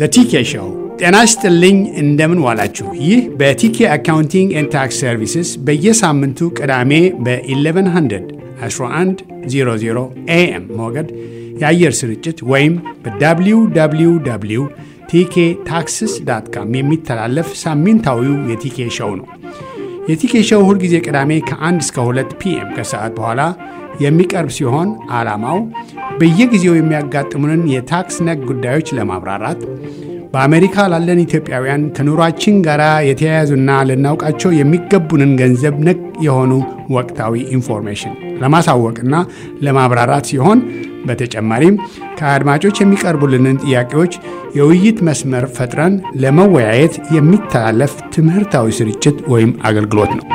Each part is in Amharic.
ቲኬ ሾው። ጤና ይስጥልኝ፣ እንደምን ዋላችሁ። ይህ በቲኬ አካውንቲንግ ኤንድ ታክስ ሰርቪስስ በየሳምንቱ ቅዳሜ በ1100 1100 ኤኤም ሞገድ የአየር ስርጭት ወይም በwww ቲኬ ታክስስ ዳት ካም የሚተላለፍ ሳምንታዊው የቲኬ ሾው ነው። የቲኬ ሾው ሁልጊዜ ቅዳሜ ከ1 እስከ 2 ፒኤም ከሰዓት በኋላ የሚቀርብ ሲሆን ዓላማው በየጊዜው የሚያጋጥሙንን የታክስ ነክ ጉዳዮች ለማብራራት በአሜሪካ ላለን ኢትዮጵያውያን ከኑሯችን ጋር የተያያዙና ልናውቃቸው የሚገቡንን ገንዘብ ነክ የሆኑ ወቅታዊ ኢንፎርሜሽን ለማሳወቅና ለማብራራት ሲሆን በተጨማሪም ከአድማጮች የሚቀርቡልንን ጥያቄዎች የውይይት መስመር ፈጥረን ለመወያየት የሚተላለፍ ትምህርታዊ ስርጭት ወይም አገልግሎት ነው።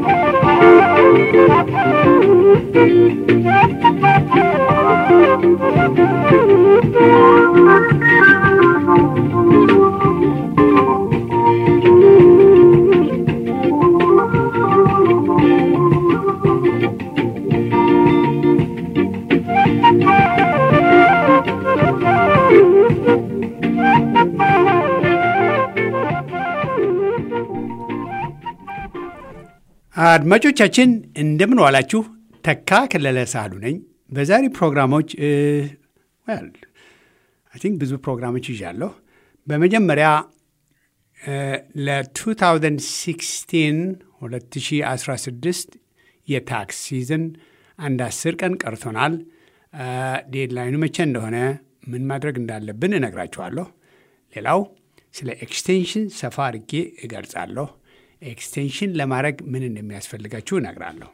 አድማጮቻችን እንደምን ዋላችሁ። ተካ ከለለ ሳህሉ ነኝ። በዛሬ ፕሮግራሞች አይ ቲንክ ብዙ ፕሮግራሞች ይዣለሁ። በመጀመሪያ ለ2016 2016 የታክስ ሲዝን አንድ አስር ቀን ቀርቶናል። ዴድላይኑ መቼ እንደሆነ ምን ማድረግ እንዳለብን እነግራችኋለሁ። ሌላው ስለ ኤክስቴንሽን ሰፋ አድርጌ እገልጻለሁ። ኤክስቴንሽን ለማድረግ ምን እንደሚያስፈልጋችሁ እነግራለሁ።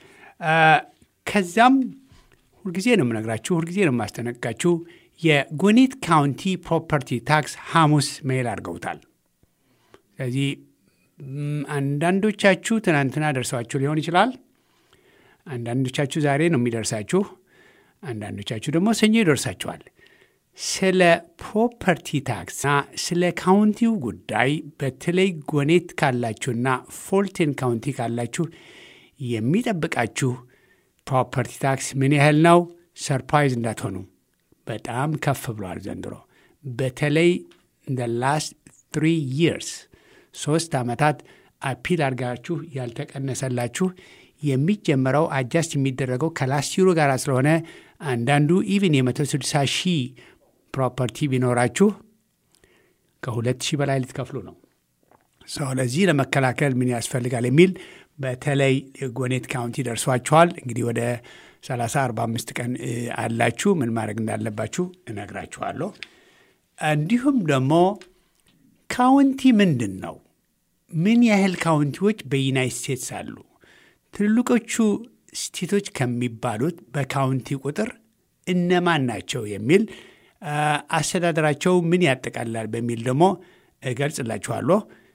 ከዛም ሁልጊዜ ነው የምነግራችሁ፣ ሁልጊዜ ነው የማስጠነቅቃችሁ። የጉኒት ካውንቲ ፕሮፐርቲ ታክስ ሐሙስ ሜል አድርገውታል። ስለዚህ አንዳንዶቻችሁ ትናንትና ደርሰዋችሁ ሊሆን ይችላል። አንዳንዶቻችሁ ዛሬ ነው የሚደርሳችሁ። አንዳንዶቻችሁ ደግሞ ሰኞ ይደርሳችኋል። ስለ ፕሮፐርቲ ታክስና ስለ ካውንቲው ጉዳይ በተለይ ጎኔት ካላችሁና ፎልቴን ካውንቲ ካላችሁ የሚጠብቃችሁ ፕሮፐርቲ ታክስ ምን ያህል ነው? ሰርፕራይዝ እንዳትሆኑ። በጣም ከፍ ብሏል ዘንድሮ። በተለይ እንደ ላስት ትሪ ይርስ ሶስት ዓመታት አፒል አድርጋችሁ ያልተቀነሰላችሁ የሚጀመረው አጃስት የሚደረገው ከላስት ዩሮ ጋር ስለሆነ አንዳንዱ ኢቭን የ160 ሺህ ፕሮፐርቲ ቢኖራችሁ ከሁለት ሺህ በላይ ልትከፍሉ ነው። ሰው ለዚህ ለመከላከል ምን ያስፈልጋል የሚል በተለይ ጎኔት ካውንቲ ደርሷችኋል። እንግዲህ ወደ 30 45 ቀን አላችሁ። ምን ማድረግ እንዳለባችሁ እነግራችኋለሁ። እንዲሁም ደግሞ ካውንቲ ምንድን ነው? ምን ያህል ካውንቲዎች በዩናይት ስቴትስ አሉ? ትልልቆቹ ስቴቶች ከሚባሉት በካውንቲ ቁጥር እነማን ናቸው የሚል አስተዳደራቸው ምን ያጠቃልላል በሚል ደግሞ እገልጽላችኋለሁ።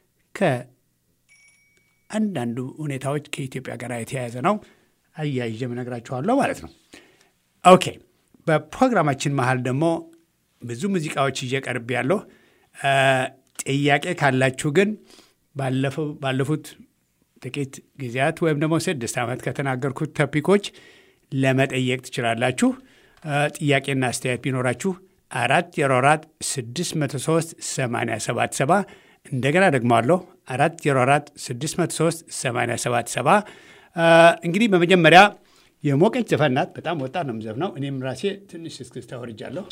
ከአንዳንዱ ሁኔታዎች ከኢትዮጵያ ጋር የተያያዘ ነው አያይዤ እነግራችኋለሁ ማለት ነው። ኦኬ። በፕሮግራማችን መሀል ደግሞ ብዙ ሙዚቃዎች ይዤ ቀርብ ያለሁ። ጥያቄ ካላችሁ ግን ባለፉት ጥቂት ጊዜያት ወይም ደግሞ ስድስት ዓመት ከተናገርኩት ቶፒኮች ለመጠየቅ ትችላላችሁ። ጥያቄና አስተያየት ቢኖራችሁ አራት ዜሮ አራት ስድስት መቶ ሶስት ሰማንያ ሰባት ሰባ እንደገና ደግሞ አለሁ አራት ዜሮ አራት ስድስት መቶ ሶስት ሰማንያ ሰባት ሰባ እንግዲህ በመጀመሪያ የሞቀች ዘፈን ናት። በጣም ወጣት ነው የምዘፍነው። እኔም ራሴ ትንሽ እስክስታ ወርጃለሁ።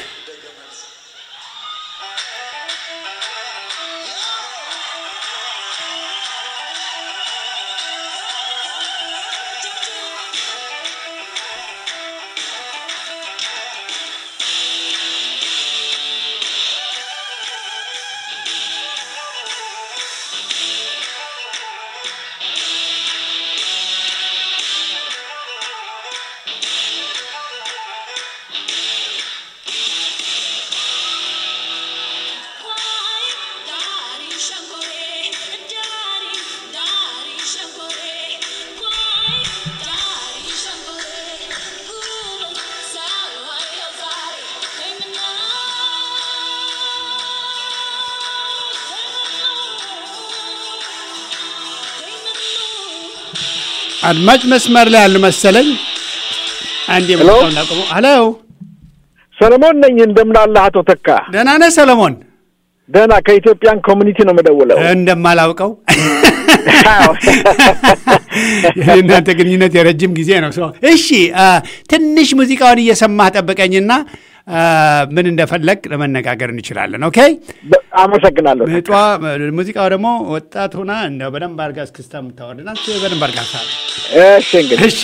አድማጭ መስመር ላይ ያሉ መሰለኝ። አንድ የምለው ሄሎ፣ ሰለሞን ነኝ። እንደምን አለህ አቶ ተካ? ደህና ነህ ሰለሞን? ደህና ከኢትዮጵያን ኮሚኒቲ ነው የምደውለው። እንደማላውቀው አዎ። የእናንተ ግንኙነት የረጅም ጊዜ ነው። ሰው እሺ፣ አ፣ ትንሽ ሙዚቃውን እየሰማህ ጠብቀኝና አ፣ ምን እንደፈለግ ለመነጋገር እንችላለን። ኦኬ። በ- አመሰግናለሁ። ምጧ ሙዚቃው ደግሞ ወጣት ሆና እንደው በደንብ አድርጋ እስክስታ የምታወርድና በደንብ አድርጋ ሳ እሺ እንግዲህ እሺ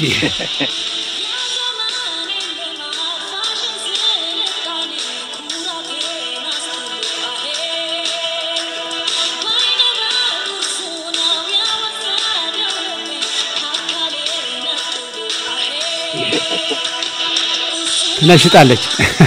ትነሽጣለች።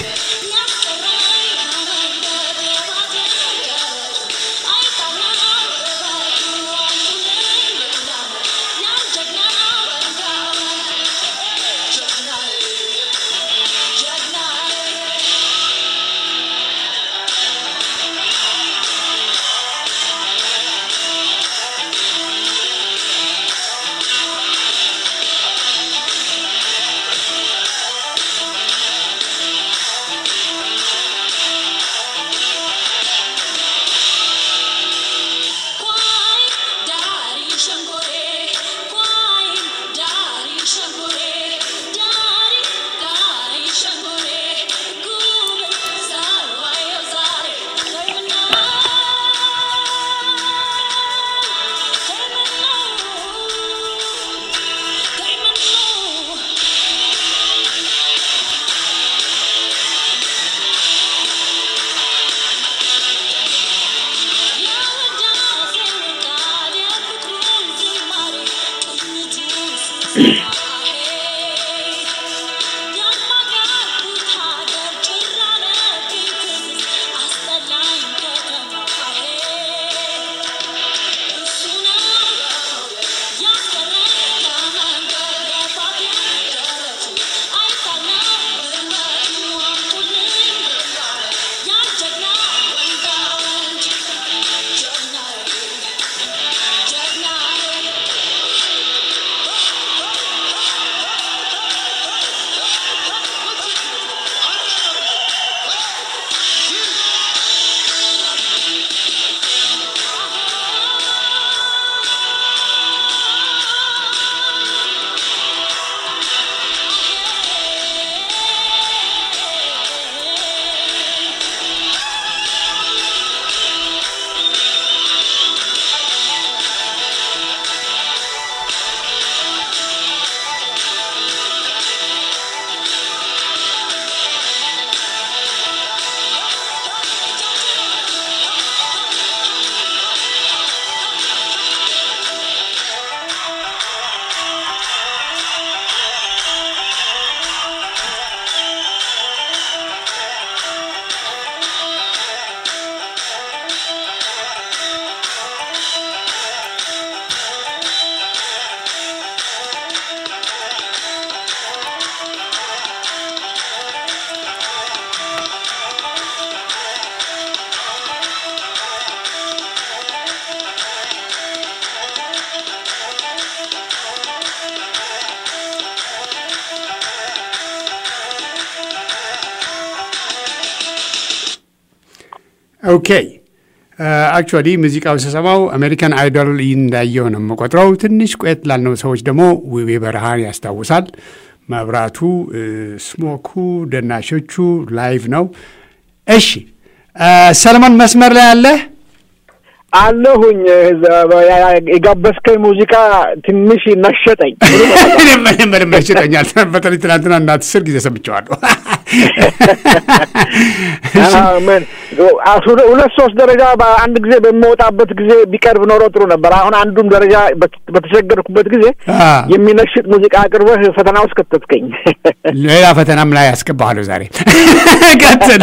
ኦኬ አክቹዋሊ ሙዚቃው ስሰማው አሜሪካን አይዶል እንዳየው ነው የምቆጥረው። ትንሽ ቆየት ላልነው ሰዎች ደግሞ ውቤ በረሃን ያስታውሳል። መብራቱ፣ ስሞኩ፣ ደናሾቹ ላይቭ ነው። እሺ ሰለሞን መስመር ላይ አለ አለሁኝ። የጋበዝከኝ ሙዚቃ ትንሽ ነሸጠኝ። ምንም ነሽጠኛል። በተለይ ትናንትና እና አስር ጊዜ ሰምቼዋለሁ። ምን ሁለት ሶስት ደረጃ በአንድ ጊዜ በሚወጣበት ጊዜ ቢቀርብ ኖሮ ጥሩ ነበር። አሁን አንዱም ደረጃ በተቸገርኩበት ጊዜ የሚነሽጥ ሙዚቃ አቅርበህ ፈተና ውስጥ ከተትከኝ። ሌላ ፈተናም ላይ ያስገባሃለሁ ዛሬ። ቀጥል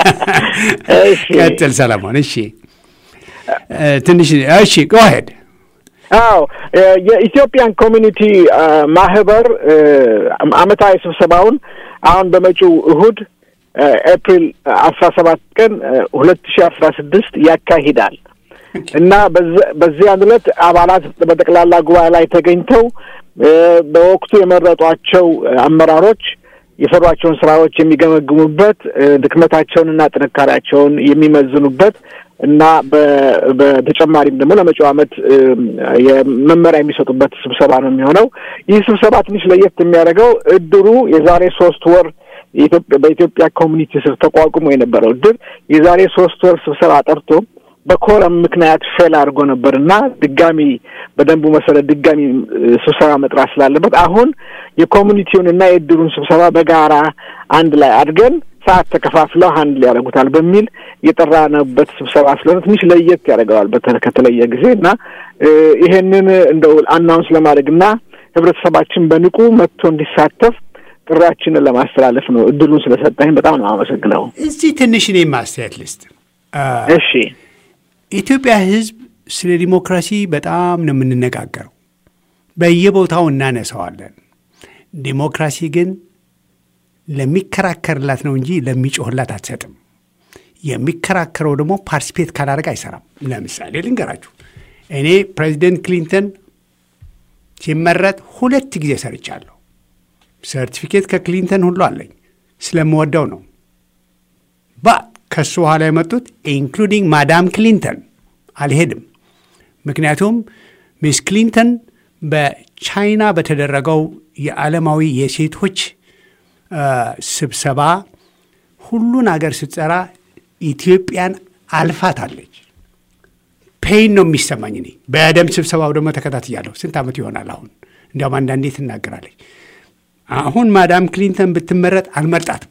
ቀጥል ሰለሞን። እሺ ትንሽ እሺ፣ ጎሄድ አዎ የኢትዮጵያን ኮሚኒቲ ማህበር አመታዊ ስብሰባውን አሁን በመጪው እሁድ ኤፕሪል አስራ ሰባት ቀን ሁለት ሺ አስራ ስድስት ያካሂዳል እና በዚያን ዕለት አባላት በጠቅላላ ጉባኤ ላይ ተገኝተው በወቅቱ የመረጧቸው አመራሮች የሰሯቸውን ስራዎች የሚገመግሙበት ድክመታቸውንና ጥንካሬያቸውን የሚመዝኑበት እና በተጨማሪም ደግሞ ለመጪው ዓመት የመመሪያ የሚሰጡበት ስብሰባ ነው የሚሆነው። ይህ ስብሰባ ትንሽ ለየት የሚያደርገው እድሩ የዛሬ ሶስት ወር በኢትዮጵያ ኮሚኒቲ ስር ተቋቁሞ የነበረው እድር የዛሬ ሶስት ወር ስብሰባ ጠርቶ በኮረም ምክንያት ፌል አድርጎ ነበር እና ድጋሚ በደንቡ መሰረት ድጋሚ ስብሰባ መጥራት ስላለበት አሁን የኮሚኒቲውን እና የእድሩን ስብሰባ በጋራ አንድ ላይ አድርገን ሰዓት ተከፋፍለው አንድ ላይ ያደርጉታል በሚል የጠራንበት ስብሰባ ስለሆነ ትንሽ ለየት ያደርገዋል ከተለየ ጊዜ እና ይሄንን እንደው አናውንስ ለማድረግ እና ህብረተሰባችን በንቁ መጥቶ እንዲሳተፍ ጥሪያችንን ለማስተላለፍ ነው። እድሉን ስለሰጠኝ በጣም ነው አመሰግነው። እዚህ ትንሽ እኔ ማስተያየት ልስጥ። እሺ፣ የኢትዮጵያ ህዝብ ስለ ዲሞክራሲ በጣም ነው የምንነጋገረው፣ በየቦታው እናነሳዋለን። ዲሞክራሲ ግን ለሚከራከርላት ነው እንጂ ለሚጮህላት አትሰጥም። የሚከራከረው ደግሞ ፓርቲስፔት ካላደረግ አይሰራም። ለምሳሌ ልንገራችሁ፣ እኔ ፕሬዚደንት ክሊንተን ሲመረጥ ሁለት ጊዜ ሰርቻለሁ። ሰርቲፊኬት ከክሊንተን ሁሉ አለኝ። ስለምወደው ነው። ባ ከሱ በኋላ የመጡት ኢንክሉዲንግ ማዳም ክሊንተን አልሄድም። ምክንያቱም ሚስ ክሊንተን በቻይና በተደረገው የዓለማዊ የሴቶች ስብሰባ ሁሉን አገር ስትጠራ ኢትዮጵያን አልፋታለች። ፔይን ነው የሚሰማኝ እኔ በደም ስብሰባው ደግሞ ተከታትያለሁ። ስንት ዓመት ይሆናል አሁን። እንዲያውም አንዳንዴ ትናገራለች። አሁን ማዳም ክሊንተን ብትመረጥ አልመርጣትም።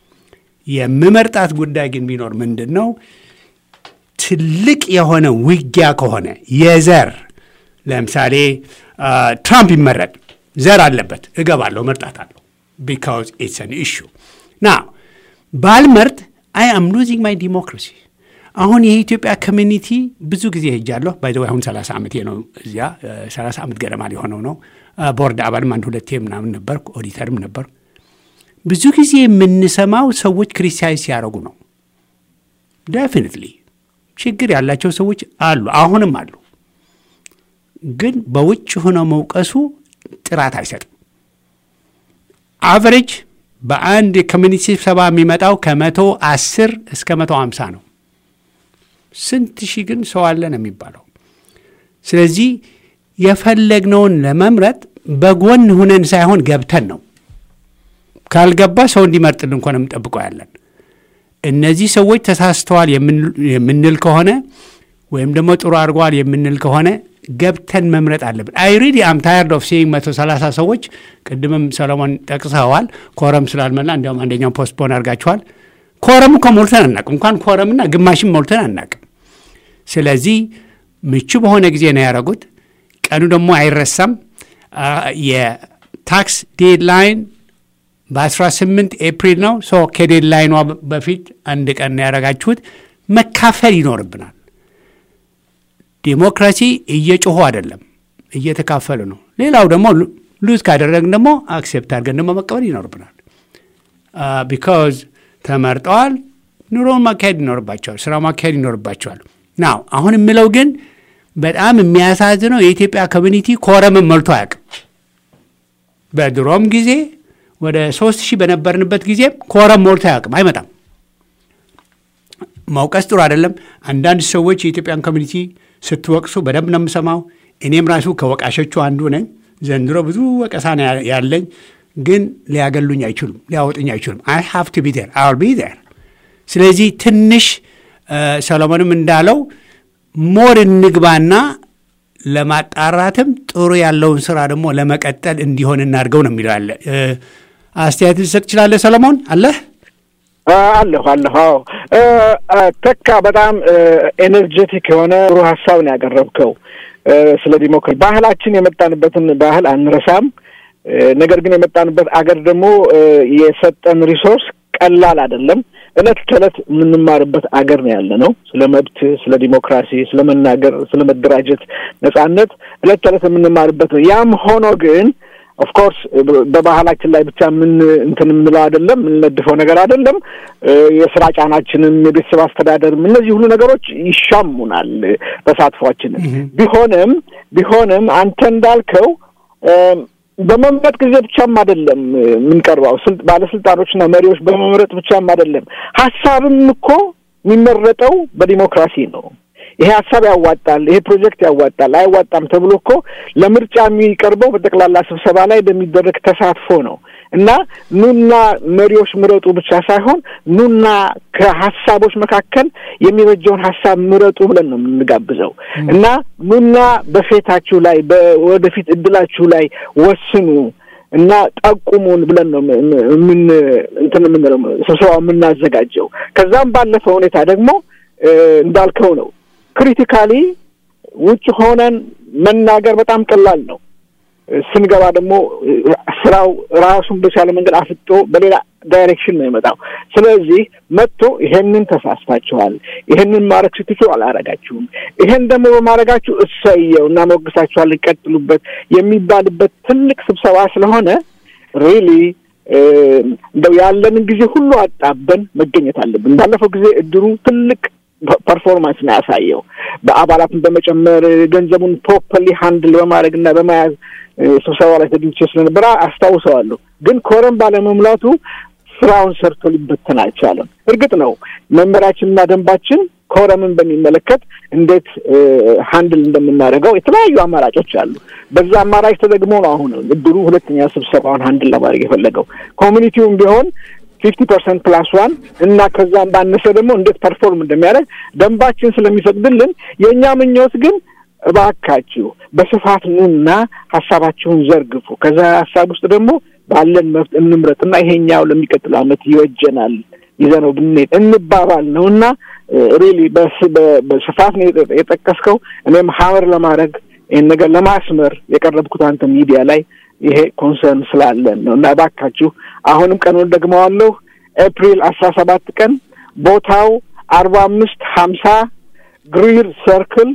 የምመርጣት ጉዳይ ግን ቢኖር ምንድን ነው ትልቅ የሆነ ውጊያ ከሆነ የዘር ለምሳሌ ትራምፕ ይመረጥ ዘር አለበት፣ እገባለሁ፣ መርጣታለሁ። ቢካውዝ ኢትስ አን ኢሹ ና ባልመርጥ አይ አም ሉዚንግ ማይ ዲሞክራሲ። አሁን የኢትዮጵያ ኮሚኒቲ ብዙ ጊዜ ሄጃለሁ። ባይ አሁን ሰላሳ ዓመቴ ነው እዚያ ሰላሳ ዓመት ገደማ ሊሆነው ነው። ቦርድ አባልም አንድ ሁለቴ ምናምን ነበርኩ፣ ኦዲተርም ነበርኩ። ብዙ ጊዜ የምንሰማው ሰዎች ክሪቲሳይዝ ሲያደርጉ ነው። ዴፊኒትሊ ችግር ያላቸው ሰዎች አሉ፣ አሁንም አሉ። ግን በውጭ ሆነው መውቀሱ ጥራት አይሰጥም። አቨሬጅ በአንድ የኮሚኒቲ ስብሰባ የሚመጣው ከመቶ አስር እስከ መቶ አምሳ ነው። ስንት ሺህ ግን ሰው አለ ነው የሚባለው። ስለዚህ የፈለግነውን ለመምረጥ በጎን ሁነን ሳይሆን ገብተን ነው። ካልገባ ሰው እንዲመርጥልን እንኳን የምንጠብቀው ያለን እነዚህ ሰዎች ተሳስተዋል የምንል ከሆነ ወይም ደግሞ ጥሩ አድርገዋል የምንል ከሆነ ገብተን መምረጥ አለብን። አይ ሪሊ አም ታየርድ ኦፍ ሴይንግ መቶ ሰላሳ ሰዎች ቅድምም ሰለሞን ጠቅሰዋል። ኮረም ስላልመላ እንዲያውም አንደኛው ፖስትፖን አድርጋችኋል። ኮረም እኮ ሞልተን አናቅም። እንኳን ኮረምና ግማሽም ሞልተን አናቅም። ስለዚህ ምቹ በሆነ ጊዜ ነው ያደረጉት። ቀኑ ደግሞ አይረሳም። የታክስ ዴድላይን በ18 ኤፕሪል ነው። ሶ ከዴድላይኗ በፊት አንድ ቀን ነው ያደረጋችሁት። መካፈል ይኖርብናል። ዲሞክራሲ እየጮሁ አይደለም፣ እየተካፈሉ ነው። ሌላው ደግሞ ሉዝ ካደረግን ደግሞ አክሴፕት አድርገን ደግሞ መቀበል ይኖርብናል። ቢካዝ ተመርጠዋል። ኑሮውን ማካሄድ ይኖርባቸዋል። ስራ ማካሄድ ይኖርባቸዋል። ናው አሁን የምለው ግን በጣም የሚያሳዝነው የኢትዮጵያ ኮሚኒቲ ኮረምን መልቶ አያውቅም። በድሮም ጊዜ ወደ ሶስት ሺህ በነበርንበት ጊዜም ኮረም ሞልቶ አያውቅም። አይመጣም። መውቀስ ጥሩ አይደለም። አንዳንድ ሰዎች የኢትዮጵያን ኮሚኒቲ ስትወቅሱ በደንብ ነው የምሰማው። እኔም ራሱ ከወቃሾቹ አንዱ ነኝ። ዘንድሮ ብዙ ወቀሳ ነው ያለኝ፣ ግን ሊያገሉኝ አይችሉም፣ ሊያወጡኝ አይችሉም። አይ ሃቭ ቱ ቢ ዜር አል ቢ ዜር። ስለዚህ ትንሽ ሰሎሞንም እንዳለው ሞር እንግባና ለማጣራትም ጥሩ ያለውን ስራ ደግሞ ለመቀጠል እንዲሆን እናድርገው ነው የሚለው ያለ አስተያየት ልሰጥ ትችላለህ ሰሎሞን? አለህ? አለሁ አለሁ። አዎ ተካ፣ በጣም ኤነርጀቲክ የሆነ ጥሩ ሀሳብ ነው ያቀረብከው ስለ ዲሞክራሲ። ባህላችን የመጣንበትን ባህል አንረሳም። ነገር ግን የመጣንበት አገር ደግሞ የሰጠን ሪሶርስ ቀላል አይደለም። እለት ከእለት የምንማርበት አገር ነው ያለ ነው። ስለ መብት፣ ስለ ዲሞክራሲ፣ ስለ መናገር፣ ስለ መደራጀት ነጻነት እለት ከእለት የምንማርበት ነው። ያም ሆኖ ግን ኦፍኮርስ በባህላችን ላይ ብቻ ምን እንትን የምንለው አይደለም፣ የምንነድፈው ነገር አይደለም። የስራ ጫናችንም የቤተሰብ አስተዳደርም እነዚህ ሁሉ ነገሮች ይሻሙናል ተሳትፏችንን። ቢሆንም ቢሆንም አንተ እንዳልከው በመምረጥ ጊዜ ብቻም አይደለም የምንቀርበው ባለስልጣኖችና መሪዎች በመምረጥ ብቻም አይደለም። ሀሳብም እኮ የሚመረጠው በዲሞክራሲ ነው። ይሄ ሀሳብ ያዋጣል፣ ይሄ ፕሮጀክት ያዋጣል፣ አይዋጣም ተብሎ እኮ ለምርጫ የሚቀርበው በጠቅላላ ስብሰባ ላይ በሚደረግ ተሳትፎ ነው እና ኑና መሪዎች ምረጡ ብቻ ሳይሆን ኑና ከሀሳቦች መካከል የሚበጀውን ሀሳብ ምረጡ ብለን ነው የምንጋብዘው እና ኑና በፌታችሁ ላይ በወደፊት እድላችሁ ላይ ወስኑ እና ጠቁሙን ብለን ነው ምን እንትን የምንለው ስብሰባው የምናዘጋጀው። ከዛም ባለፈ ሁኔታ ደግሞ እንዳልከው ነው ክሪቲካሊ ውጭ ሆነን መናገር በጣም ቀላል ነው። ስንገባ ደግሞ ስራው ራሱን በቻለ መንገድ አፍጦ በሌላ ዳይሬክሽን ነው የመጣው። ስለዚህ መጥቶ ይሄንን ተሳስታችኋል፣ ይሄንን ማድረግ ስትችሉ አላረጋችሁም፣ ይሄን ደግሞ በማድረጋችሁ እሰየው እና ሞግሳችኋል፣ ይቀጥሉበት የሚባልበት ትልቅ ስብሰባ ስለሆነ ሪሊ እንደው ያለንን ጊዜ ሁሉ አጣበን መገኘት አለብን። ባለፈው ጊዜ እድሩ ትልቅ ፐርፎርማንስ ነው ያሳየው። በአባላትን በመጨመር ገንዘቡን ፕሮፐርሊ ሃንድል በማድረግ እና በመያዝ ስብሰባ ላይ ተገኝቼ ስለነበረ አስታውሰዋለሁ። ግን ኮረም ባለመሙላቱ ስራውን ሰርቶ ሊበተን አልቻለም። እርግጥ ነው መመሪያችንና ደንባችን ኮረምን በሚመለከት እንዴት ሃንድል እንደምናደርገው የተለያዩ አማራጮች አሉ። በዛ አማራጭ ተደግሞ ነው አሁን እድሩ ሁለተኛ ስብሰባውን ሃንድል ለማድረግ የፈለገው። ኮሚኒቲውም ቢሆን ፊፍቲ ፐርሰንት ፕላስ ዋን እና ከዛም ባነሰ ደግሞ እንዴት ፐርፎርም እንደሚያደርግ ደንባችን ስለሚፈቅድልን የእኛ ምኞት ግን እባካችሁ በስፋት ኑና ሀሳባችሁን ዘርግፉ። ከዛ ሀሳብ ውስጥ ደግሞ ባለን መብት እንምረጥና ይሄኛው ለሚቀጥለው ዓመት ይወጀናል ይዘነው ብንሄድ እንባባል ነው እና ሪሊ በስፋት ነው የጠቀስከው። እኔም ሀመር ለማድረግ ይህን ነገር ለማስመር የቀረብኩት አንተ ሚዲያ ላይ ይሄ ኮንሰርን ስላለን ነው እና እባካችሁ አሁንም ቀኑን ደግመዋለሁ። ኤፕሪል አስራ ሰባት ቀን ቦታው አርባ አምስት ሀምሳ ግሪር ሰርክል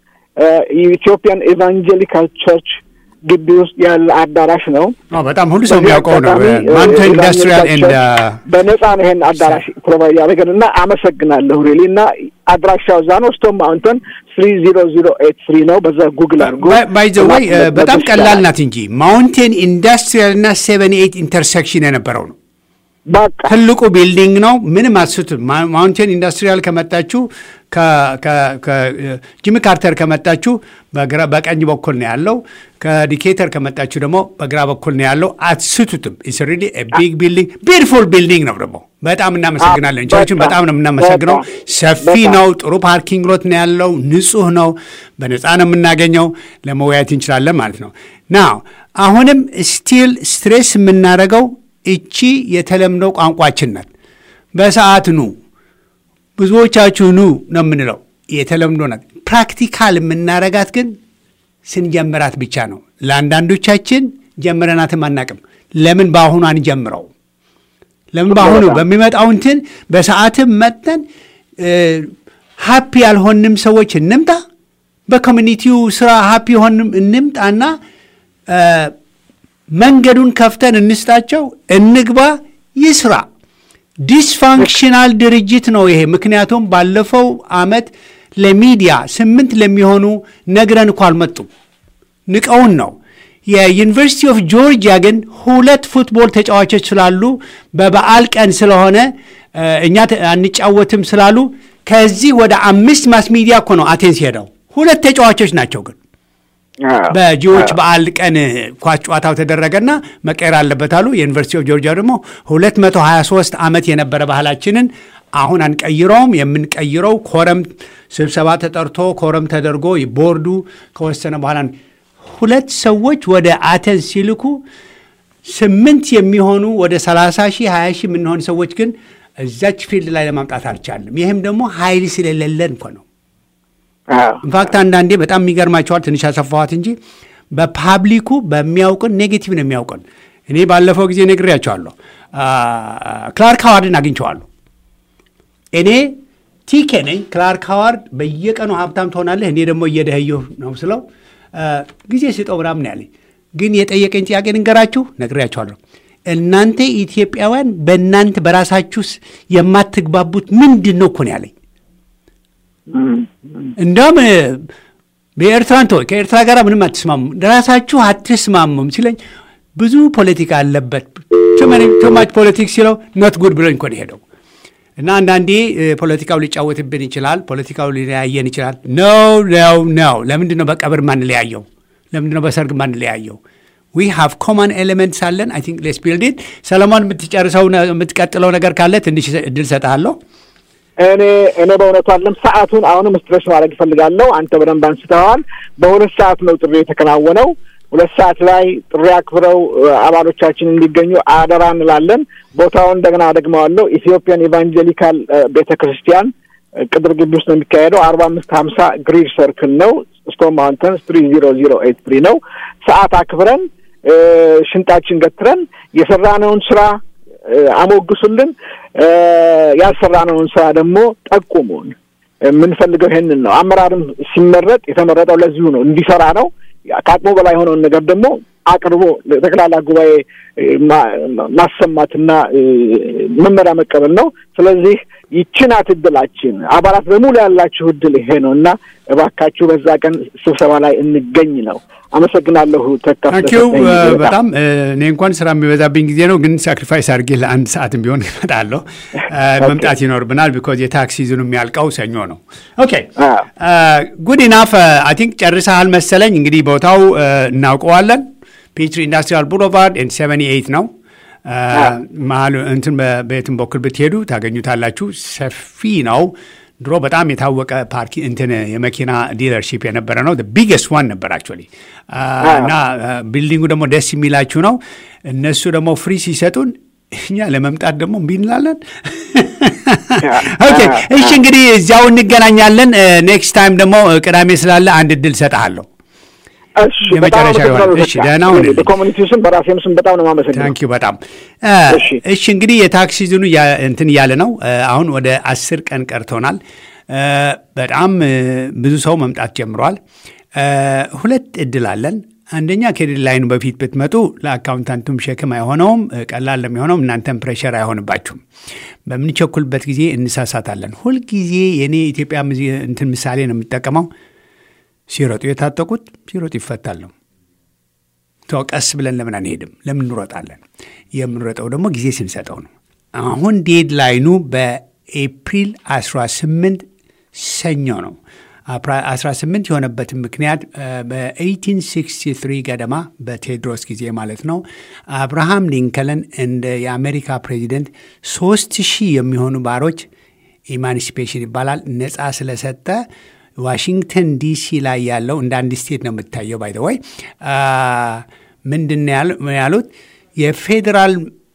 የኢትዮጵያን ኤቫንጀሊካል ቸርች ግቢ ውስጥ ያለ አዳራሽ ነው። በጣም ሁሉ ሰው የሚያውቀው ነው። ማንተን ኢንዱስትሪያል ኤንድ በነጻ ነው ይሄን አዳራሽ ፕሮቫይድ ያደረገን እና አመሰግናለሁ ሪሊ እና አድራሻው እዛ ነው። ስቶም ማውንተን ስሪ ዚሮ ዚሮ ኤት ስሪ ነው። በዛ ጉግል አድርጎ ባይ ዘ ወይ በጣም ቀላል ናት እንጂ ማውንቴን ኢንዱስትሪያል እና ሴቨን ኤይት ኢንተርሴክሽን የነበረው ነው። በቃ ትልቁ ቢልዲንግ ነው። ምንም አትስቱም። ማውንቴን ኢንዱስትሪያል ከመጣችሁ ከጂሚ ካርተር ከመጣችሁ በቀኝ በኩል ነው ያለው። ከዲኬተር ከመጣችሁ ደግሞ በግራ በኩል ነው ያለው። አትስቱትም። ኢትስ ሪሊ ቢግ ቢልዲንግ ቢዩቲፉል ቢልዲንግ ነው። ደግሞ በጣም እናመሰግናለን። ቸርችን በጣም ነው የምናመሰግነው። ሰፊ ነው። ጥሩ ፓርኪንግ ሎት ነው ያለው። ንጹህ ነው። በነፃ ነው የምናገኘው። ለመወያየት እንችላለን ማለት ነው። ናው አሁንም ስቲል ስትሬስ የምናደርገው እቺ የተለምዶ ቋንቋችን ናት። በሰዓት ኑ ብዙዎቻችሁ ኑ ነው የምንለው። የተለምዶ ናት። ፕራክቲካል የምናረጋት ግን ስንጀምራት ብቻ ነው። ለአንዳንዶቻችን ጀምረናትም አናቅም። ለምን በአሁኑ አንጀምረው? ለምን በአሁኑ በሚመጣው እንትን በሰዓትም መጥተን ሀፒ ያልሆንም ሰዎች እንምጣ፣ በኮሚኒቲው ስራ ሀፒ የሆንም እንምጣና መንገዱን ከፍተን እንስጣቸው፣ እንግባ፣ ይስራ። ዲስፋንክሽናል ድርጅት ነው ይሄ። ምክንያቱም ባለፈው አመት ለሚዲያ ስምንት ለሚሆኑ ነግረን እኮ አልመጡም፣ ንቀውን ነው። የዩኒቨርሲቲ ኦፍ ጆርጂያ ግን ሁለት ፉትቦል ተጫዋቾች ስላሉ በበዓል ቀን ስለሆነ እኛ አንጫወትም ስላሉ ከዚህ ወደ አምስት ማስ ሚዲያ እኮ ነው አቴንስ ሄደው ሁለት ተጫዋቾች ናቸው ግን በጂዎች በዓል ቀን ኳስ ጨዋታው ተደረገና መቀየር አለበት አሉ። የዩኒቨርሲቲ ኦፍ ጆርጂያ ደግሞ 223 ዓመት የነበረ ባህላችንን አሁን አንቀይረውም። የምንቀይረው ኮረም ስብሰባ ተጠርቶ ኮረም ተደርጎ ቦርዱ ከወሰነ በኋላ ሁለት ሰዎች ወደ አተንስ ሲልኩ ስምንት የሚሆኑ ወደ 30 ሺህ 20 ሺህ የምንሆን ሰዎች ግን እዛች ፊልድ ላይ ለማምጣት አልቻለም። ይህም ደግሞ ኃይል ስለሌለን እኮ ነው። ኢንፋክት አንዳንዴ በጣም የሚገርማቸዋል። ትንሽ ያሰፋኋት እንጂ በፓብሊኩ በሚያውቅን ኔጌቲቭ ነው የሚያውቅን። እኔ ባለፈው ጊዜ ነግሬያቸዋለሁ። ክላርክ ሃዋርድን አግኝቸዋለሁ። እኔ ቲኬ ነኝ። ክላርክ ሃዋርድ በየቀኑ ሀብታም ትሆናለህ፣ እኔ ደግሞ እየደኸየሁ ነው ስለው ጊዜ ስጠው ምናምን ያለኝ። ግን የጠየቀኝ ጥያቄ ንገራችሁ ነግሬያቸዋለሁ። እናንተ ኢትዮጵያውያን በእናንተ በራሳችሁ የማትግባቡት ምንድን ነው እኮ ነው ያለኝ። እንደውም በኤርትራን ተወው፣ ከኤርትራ ጋር ምንም አትስማሙም፣ ራሳችሁ አትስማሙም ሲለኝ ብዙ ፖለቲካ አለበት ቱማች ፖለቲክስ ሲለው ኖት ጉድ ብሎኝ እኮ ነው ሄደው እና አንዳንዴ ፖለቲካው ሊጫወትብን ይችላል። ፖለቲካው ሊለያየን ይችላል። ነው ነው ነው። ለምንድን ነው በቀብር ማንለያየው? ለምንድን ነው በሰርግ ማንለያየው? ዊ ሃቭ ኮመን ኤሌመንትስ አለን። አይ ቲንክ ሌስ ቢልድ ኢት። ሰለሞን የምትጨርሰው የምትቀጥለው ነገር ካለ ትንሽ እድል ሰጥሃለሁ። እኔ እኔ በእውነቱ አለም ሰዓቱን አሁንም ስትረስ ማድረግ እፈልጋለሁ። አንተ በደንብ አንስተዋል። በሁለት ሰዓት ነው ጥሪ የተከናወነው። ሁለት ሰዓት ላይ ጥሪ አክብረው አባሎቻችን እንዲገኙ አደራ እንላለን። ቦታውን እንደገና ደግመዋለሁ። ኢትዮጵያን ኢቫንጀሊካል ቤተ ክርስቲያን ቅጥር ግቢ ውስጥ ነው የሚካሄደው። አርባ አምስት ሀምሳ ግሪድ ሰርክል ነው። ስቶን ማውንተንስ ትሪ ዚሮ ዚሮ ኤት ትሪ ነው። ሰዓት አክብረን ሽንጣችን ገትረን የሰራነውን ስራ አሞግሱልን፣ ያልሰራነውን ስራ ደግሞ ጠቁሙን። የምንፈልገው ይሄንን ነው። አመራርም ሲመረጥ የተመረጠው ለዚሁ ነው፣ እንዲሰራ ነው። ከአቅሙ በላይ የሆነውን ነገር ደግሞ አቅርቦ ለጠቅላላ ጉባኤ ማሰማትና መመሪያ መቀበል ነው። ስለዚህ ይችናት እድላችን አባላት በሙሉ ያላችሁ እድል ይሄ ነው እና እባካችሁ በዛ ቀን ስብሰባ ላይ እንገኝ ነው። አመሰግናለሁ። ታንኪዩ በጣም እኔ እንኳን ስራ የሚበዛብኝ ጊዜ ነው፣ ግን ሳክሪፋይስ አድርጌ ለአንድ ሰዓትም ቢሆን እመጣለሁ። መምጣት ይኖርብናል። ቢኮዝ የታክስ ሲዝኑ የሚያልቀው ሰኞ ነው። ኦኬ ጉድ ኢናፍ አይ ቲንክ ጨርሰሃል መሰለኝ። እንግዲህ ቦታው እናውቀዋለን። ፒትሪ ኢንዱስትሪያል ቡሎቫርድ ኤን ሰቨኒ ኤይት ነው። መሀል እንትን በየትም በኩል ብትሄዱ ታገኙታላችሁ። ሰፊ ነው። ድሮ በጣም የታወቀ ፓርኪ እንትን የመኪና ዲለርሺፕ የነበረ ነው። ቢገስት ዋን ነበር አክቹዋሊ እና ቢልዲንጉ ደግሞ ደስ የሚላችሁ ነው። እነሱ ደግሞ ፍሪ ሲሰጡን እኛ ለመምጣት ደግሞ እምቢ እንላለን። ኦኬ እሺ፣ እንግዲህ እዚያው እንገናኛለን። ኔክስት ታይም ደግሞ ቅዳሜ ስላለ አንድ እድል ሰጠሃለሁ። የመጨረሻ ይሆናል። እሺ ደህና ሁን። በኮሚኒቲ ስም በራሴም ስም በጣም ነው የማመሰግነው። ታንኪዩ በጣም እሺ። እንግዲህ የታክስ ሲዝኑ እንትን እያለ ነው። አሁን ወደ አስር ቀን ቀርቶናል። በጣም ብዙ ሰው መምጣት ጀምሯል። ሁለት እድል አለን። አንደኛ ከዴድላይኑ በፊት ብትመጡ ለአካውንታንቱም ሸክም አይሆነውም፣ ቀላል ለሚሆነውም እናንተም ፕሬሸር አይሆንባችሁም። በምንቸኩልበት ጊዜ እንሳሳታለን። ሁልጊዜ የእኔ ኢትዮጵያ እንትን ምሳሌ ነው የምጠቀመው ሲሮጡ የታጠቁት ሲሮጡ ይፈታል ነው። ቀስ ብለን ለምን አንሄድም? ለምን እንሮጣለን? የምንሮጠው ደግሞ ጊዜ ስንሰጠው ነው። አሁን ዴድላይኑ በኤፕሪል 18 ሰኞ ነው። 18 የሆነበትን ምክንያት በ1863 ገደማ በቴዎድሮስ ጊዜ ማለት ነው አብርሃም ሊንከለን እንደ የአሜሪካ ፕሬዚደንት ሶስት ሺህ የሚሆኑ ባሮች ኢማንሲፔሽን ይባላል ነፃ ስለሰጠ ዋሽንግተን ዲሲ ላይ ያለው እንደ አንድ ስቴት ነው የምታየው። ባይ ወይ ምንድን ያሉት የፌዴራል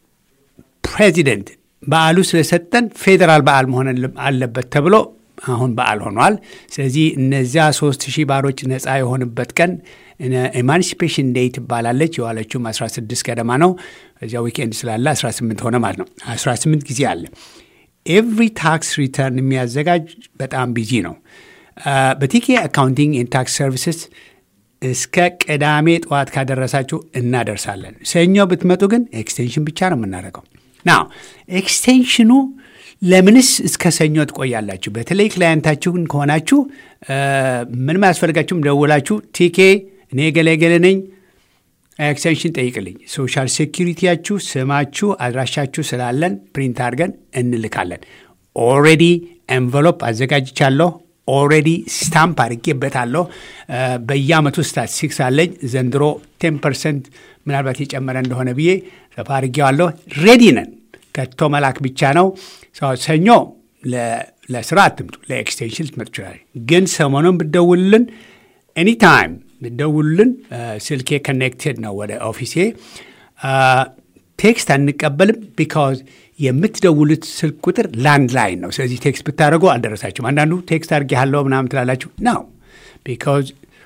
ፕሬዚደንት በዓሉ ስለሰጠን ፌዴራል በዓል መሆን አለበት ተብሎ አሁን በዓል ሆኗል። ስለዚህ እነዚያ ሶስት ሺህ ባሮች ነፃ የሆንበት ቀን ኤማንሲፔሽን ዴይ ትባላለች። የዋለችውም 16 ገደማ ነው። እዚያ ዊኬንድ ስላለ 18 ሆነ ማለት ነው። 18 ጊዜ አለ። ኤቭሪ ታክስ ሪተርን የሚያዘጋጅ በጣም ቢዚ ነው። በቲኬ አካውንቲንግ ኤንድ ታክስ ሰርቪስስ እስከ ቅዳሜ ጠዋት ካደረሳችሁ እናደርሳለን። ሰኞ ብትመጡ ግን ኤክስቴንሽን ብቻ ነው የምናደርገው። ናው ኤክስቴንሽኑ ለምንስ እስከ ሰኞ ትቆያላችሁ? በተለይ ክላየንታችሁን ከሆናችሁ ምንም አያስፈልጋችሁም። ደውላችሁ ቲኬ እኔ ገለገለ ነኝ ኤክስቴንሽን ጠይቅልኝ። ሶሻል ሴኪሪቲያችሁ፣ ስማችሁ፣ አድራሻችሁ ስላለን ፕሪንት አድርገን እንልካለን። ኦልሬዲ ኤንቨሎፕ አዘጋጅቻለሁ። ኦልሬዲ ስታምፕ አድርጌበታለሁ። በየአመቱ ስታቲስቲክስ አለኝ። ዘንድሮ ቴን ፐርሰንት ምናልባት የጨመረ እንደሆነ ብዬ ሰፋ አድርጌዋለሁ። ሬዲ ነን። ከቶ መላክ ብቻ ነው። ሰኞ ለስራ አትምጡ፣ ለኤክስቴንሽን ልትመጡ ይችላል። ግን ሰሞኑን ብደውልልን ኤኒታይም ብደውልልን ስልኬ ኮኔክቴድ ነው ወደ ኦፊሴ። ቴክስት አንቀበልም ቢካዝ የምትደውሉት ስልክ ቁጥር ላንድ ላይን ነው። ስለዚህ ቴክስት ብታደርጉ አልደረሳችሁም። አንዳንዱ ቴክስት አድርጌሃለሁ ምናምን ትላላችሁ ነው ቢካዝ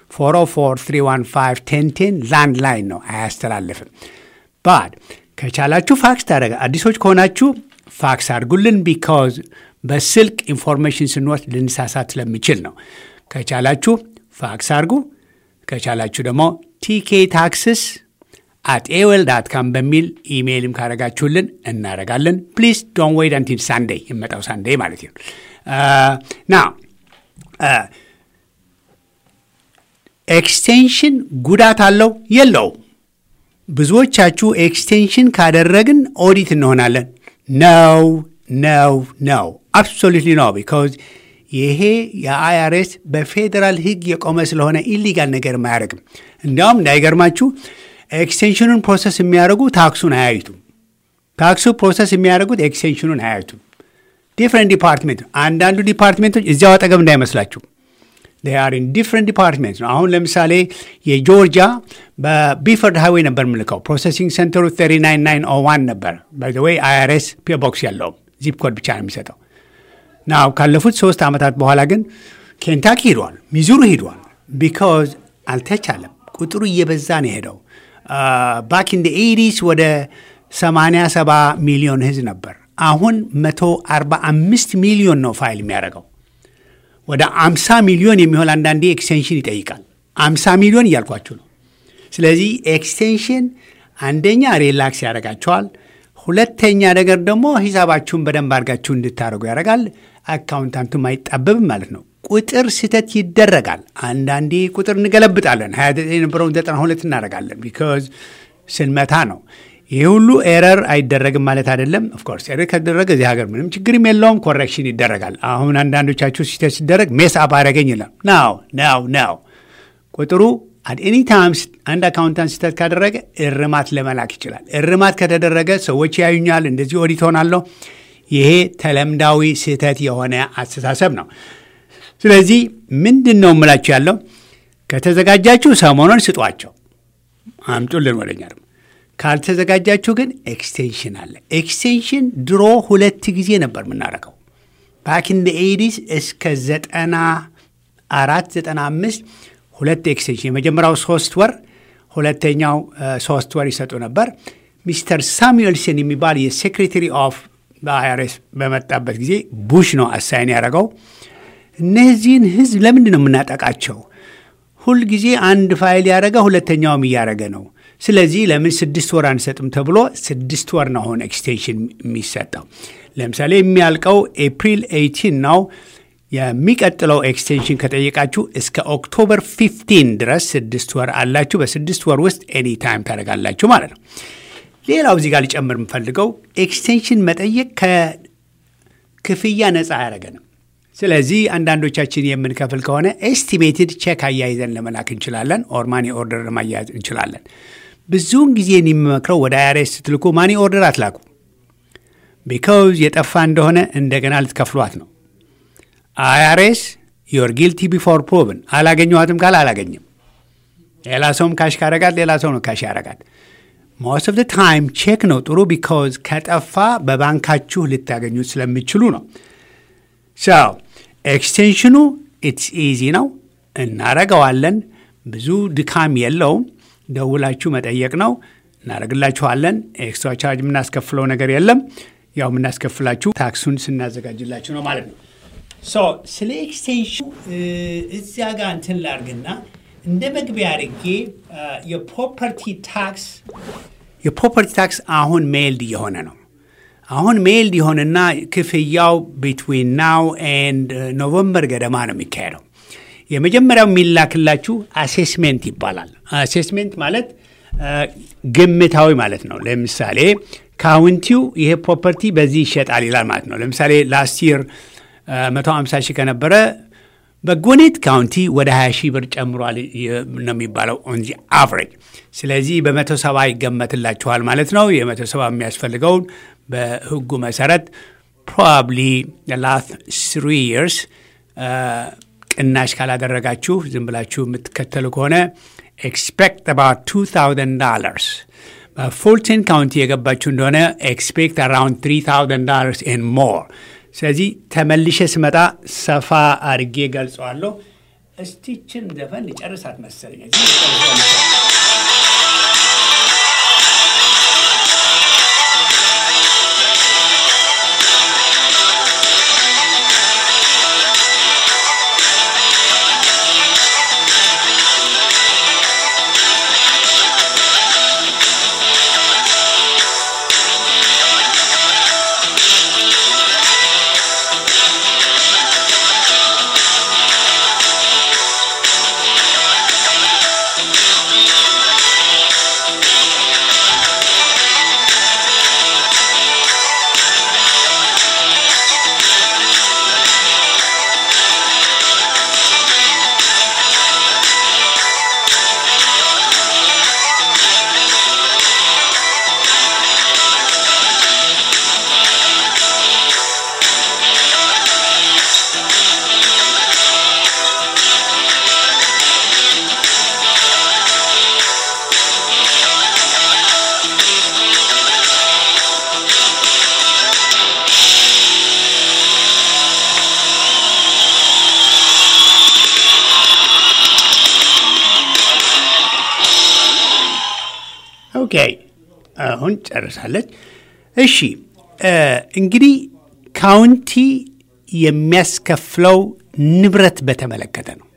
404 ላንድ ላይን ነው፣ አያስተላልፍም። ባድ ከቻላችሁ ፋክስ ታደረገ አዲሶች ከሆናችሁ ፋክስ አድርጉልን ቢካዝ በስልክ ኢንፎርሜሽን ስንወስድ ልንሳሳት ስለሚችል ነው። ከቻላችሁ ፋክስ አድርጉ። ከቻላችሁ ደግሞ ቲኬ ታክስስ አት ኤዌል ዳት ካም በሚል ኢሜይልም ካረጋችሁልን እናረጋለን። ፕሊዝ ዶን ዌይት አንቲል ሳንዴይ የመጣው ሳንዴይ ማለት ነው። ና ኤክስቴንሽን ጉዳት አለው የለውም? ብዙዎቻችሁ ኤክስቴንሽን ካደረግን ኦዲት እንሆናለን ነው ነው ነው አብሶሉትሊ ነው ቢካዝ ይሄ የአይአርኤስ በፌዴራል ሕግ የቆመ ስለሆነ ኢሊጋል ነገር አያደርግም። እንዲያውም እንዳይገርማችሁ ኤክስቴንሽኑን ፕሮሰስ የሚያደርጉ ታክሱን አያዩቱም። ታክሱ ፕሮሰስ የሚያደርጉት ኤክስቴንሽኑን አያዩቱም። ዲፍረንት ዲፓርትሜንት አንዳንዱ ዲፓርትሜንቶች እዚያው አጠገብ እንዳይመስላችሁ አር ኢን ዲፍረንት ዲፓርትሜንት ነው። አሁን ለምሳሌ የጆርጂያ በቢፈርድ ሃይዌይ ነበር የምልከው ፕሮሰሲንግ ሴንተሩ 39901 ነበር። ባይዘወይ አይአርኤስ ፒ ቦክስ ያለውም ዚፕ ኮድ ብቻ ነው የሚሰጠው። ናው ካለፉት ሶስት ዓመታት በኋላ ግን ኬንታኪ ሂዷል፣ ሚዙሪ ሂዷል። ቢካዝ አልተቻለም። ቁጥሩ እየበዛ ነው የሄደው። ባክ ኢን ኤዲስ ወደ 87 ሚሊዮን ህዝብ ነበር። አሁን 145 ሚሊዮን ነው ፋይል የሚያደርገው። ወደ 50 ሚሊዮን የሚሆን አንዳንዴ ኤክስቴንሽን ይጠይቃል። 50 ሚሊዮን እያልኳችሁ ነው። ስለዚህ ኤክስቴንሽን አንደኛ ሪላክስ ያደርጋቸዋል። ሁለተኛ ነገር ደግሞ ሂሳባችሁን በደንብ አድርጋችሁ እንድታደርጉ ያደርጋል። አካውንታንቱም አይጣበብም ማለት ነው። ቁጥር ስህተት ይደረጋል። አንዳንዴ ቁጥር እንገለብጣለን። 29 የነበረውን 92 እናደርጋለን። ቢካዝ ስንመታ ነው። ይህ ሁሉ ኤረር አይደረግም ማለት አይደለም። ኦፍኮርስ ኤረር ከተደረገ እዚህ ሀገር ምንም ችግርም የለውም፣ ኮሬክሽን ይደረጋል። አሁን አንዳንዶቻችሁ ስህተት ሲደረግ ሜስ አፕ አደረገኝ ይላል። ናው ናው ናው ቁጥሩ አት ኤኒ ታይም አንድ አካውንታንት ስህተት ካደረገ እርማት ለመላክ ይችላል። እርማት ከተደረገ ሰዎች ያዩኛል፣ እንደዚህ ኦዲት ሆናለሁ። ይሄ ተለምዳዊ ስህተት የሆነ አስተሳሰብ ነው። ስለዚህ ምንድን ነው የምላችሁ ያለው ከተዘጋጃችሁ ሰሞኑን ስጧቸው፣ አምጡልን ወደኛ ደግሞ ካልተዘጋጃችሁ ግን ኤክስቴንሽን አለ። ኤክስቴንሽን ድሮ ሁለት ጊዜ ነበር የምናደርገው ባክ ኢን ኤዲስ እስከ ዘጠና አራት ዘጠና አምስት ሁለት ኤክስቴንሽን የመጀመሪያው ሶስት ወር ሁለተኛው ሶስት ወር ይሰጡ ነበር። ሚስተር ሳሙኤልሰን የሚባል የሴክሬታሪ ኦፍ በአይአርኤስ በመጣበት ጊዜ ቡሽ ነው አሳይን ያደረገው። እነዚህን ህዝብ ለምንድን ነው የምናጠቃቸው? ሁልጊዜ አንድ ፋይል ያደረገ ሁለተኛውም እያደረገ ነው። ስለዚህ ለምን ስድስት ወር አንሰጥም ተብሎ ስድስት ወር ነው አሁን ኤክስቴንሽን የሚሰጠው። ለምሳሌ የሚያልቀው ኤፕሪል 18 ነው። የሚቀጥለው ኤክስቴንሽን ከጠየቃችሁ እስከ ኦክቶበር 15 ድረስ ስድስት ወር አላችሁ። በስድስት ወር ውስጥ ኤኒ ታይም ታደርጋላችሁ ማለት ነው። ሌላው እዚህ ጋር ሊጨምር የምፈልገው ኤክስቴንሽን መጠየቅ ከክፍያ ነፃ አያደረገንም። ስለዚህ አንዳንዶቻችን የምንከፍል ከሆነ ኤስቲሜትድ ቼክ አያይዘን ለመላክ እንችላለን። ኦር ማኒ ኦርደር ለማያያዝ እንችላለን። ብዙውን ጊዜ የሚመክረው ወደ አይአርኤስ ስትልኩ ማኒ ኦርደር አትላኩ። ቢካውዝ የጠፋ እንደሆነ እንደገና ልትከፍሏት ነው። አይአርኤስ ዮር ጊልቲ ቢፎር ፕሮቭን አላገኘኋትም ካል አላገኝም። ሌላ ሰውም ካሽ ካረጋት ሌላ ሰው ነው ካሽ ያረጋት። ሞስት ኦፍ ታይም ቼክ ነው ጥሩ። ቢካውዝ ከጠፋ በባንካችሁ ልታገኙት ስለሚችሉ ነው። ሰው ኤክስቴንሽኑ ኢትስ ኢዚ ነው፣ እናረገዋለን። ብዙ ድካም የለውም። ደውላችሁ መጠየቅ ነው፣ እናደርግላችኋለን። ኤክስትራ ቻርጅ የምናስከፍለው ነገር የለም። ያው የምናስከፍላችሁ ታክሱን ስናዘጋጅላችሁ ነው ማለት ነው። ስለ ኤክስቴንሽኑ እዚያ ጋር እንትን ላርግና እንደ መግቢያ አድርጌ የፕሮፐርቲ ታክስ የፕሮፐርቲ ታክስ አሁን ሜይልድ እየሆነ ነው። አሁን ሜይልድ የሆነና ክፍያው ቢትዊን ናው ኤንድ ኖቨምበር ገደማ ነው የሚካሄደው። የመጀመሪያው የሚላክላችሁ አሴስሜንት ይባላል። አሴስሜንት ማለት ግምታዊ ማለት ነው። ለምሳሌ ካውንቲው ይሄ ፕሮፐርቲ በዚህ ይሸጣል ይላል ማለት ነው። ለምሳሌ ላስት ይር 150 ሺህ ከነበረ በጎኔት ካውንቲ ወደ 20 ሺህ ብር ጨምሯል ነው የሚባለው ኦን ዚ አቨሬጅ። ስለዚህ በመቶ ሰባ ይገመትላችኋል ማለት ነው። የመቶ ሰባ የሚያስፈልገውን በህጉ መሰረት ፕሮባብሊ ላስት ስሪ ይርስ ቅናሽ ካላደረጋችሁ ዝም ብላችሁ የምትከተሉ ከሆነ ኤክስፔክት አባውት 2000 ዶላርስ በፉልተን ካውንቲ የገባችሁ እንደሆነ ኤክስፔክት አራውንድ 3000 ዶላርስ ኤን ሞር ስለዚህ ተመልሼ ስመጣ ሰፋ አድርጌ ገልጸዋለሁ። እስቲችን ዘፈን ሊጨርሳት መሰለኝ። Thank ኦኬ አሁን ጨርሳለች። እሺ እንግዲህ ካውንቲ የሚያስከፍለው ንብረት በተመለከተ ነው።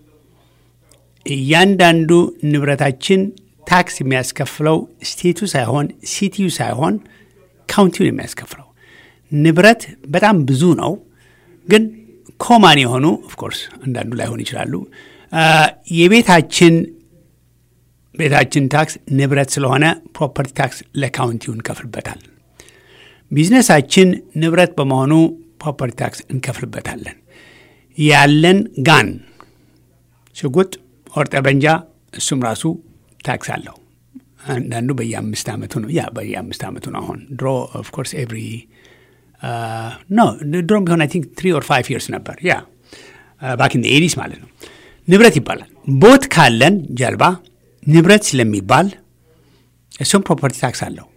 እያንዳንዱ ንብረታችን ታክስ የሚያስከፍለው ስቴቱ ሳይሆን ሲቲዩ ሳይሆን ካውንቲውን የሚያስከፍለው ንብረት በጣም ብዙ ነው። ግን ኮማን የሆኑ ኦፍኮርስ አንዳንዱ ላይሆን ይችላሉ። የቤታችን ቤታችን ታክስ ንብረት ስለሆነ ፕሮፐርቲ ታክስ ለካውንቲው እንከፍልበታል። ቢዝነሳችን ንብረት በመሆኑ ፕሮፐርቲ ታክስ እንከፍልበታለን። ያለን ጋን ሽጉጥ፣ ወር ጠበንጃ እሱም ራሱ ታክስ አለው። አንዳንዱ በየአምስት ዓመቱ ነው። ያ በየአምስት ዓመቱ ነው። አሁን ድሮ ኦፍኮርስ ኤቭሪ ኖ ድሮም ቢሆን አይ ቲንክ ትሪ ኦር ፋይቭ ይርስ ነበር። ያ ባክ ኢን ኤዲስ ማለት ነው። ንብረት ይባላል። ቦት ካለን ጀልባ ንብረት ስለሚባል እሱም ፕሮፐርቲ ታክስ አለው።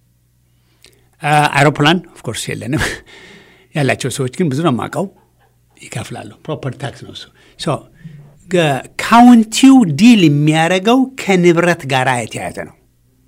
አይሮፕላን ኦፍኮርስ የለንም። ያላቸው ሰዎች ግን ብዙ ነው የማውቀው ይከፍላሉ። ፕሮፐርቲ ታክስ ነው እሱ። ካውንቲው ዲል የሚያደርገው ከንብረት ጋር የተያያዘ ነው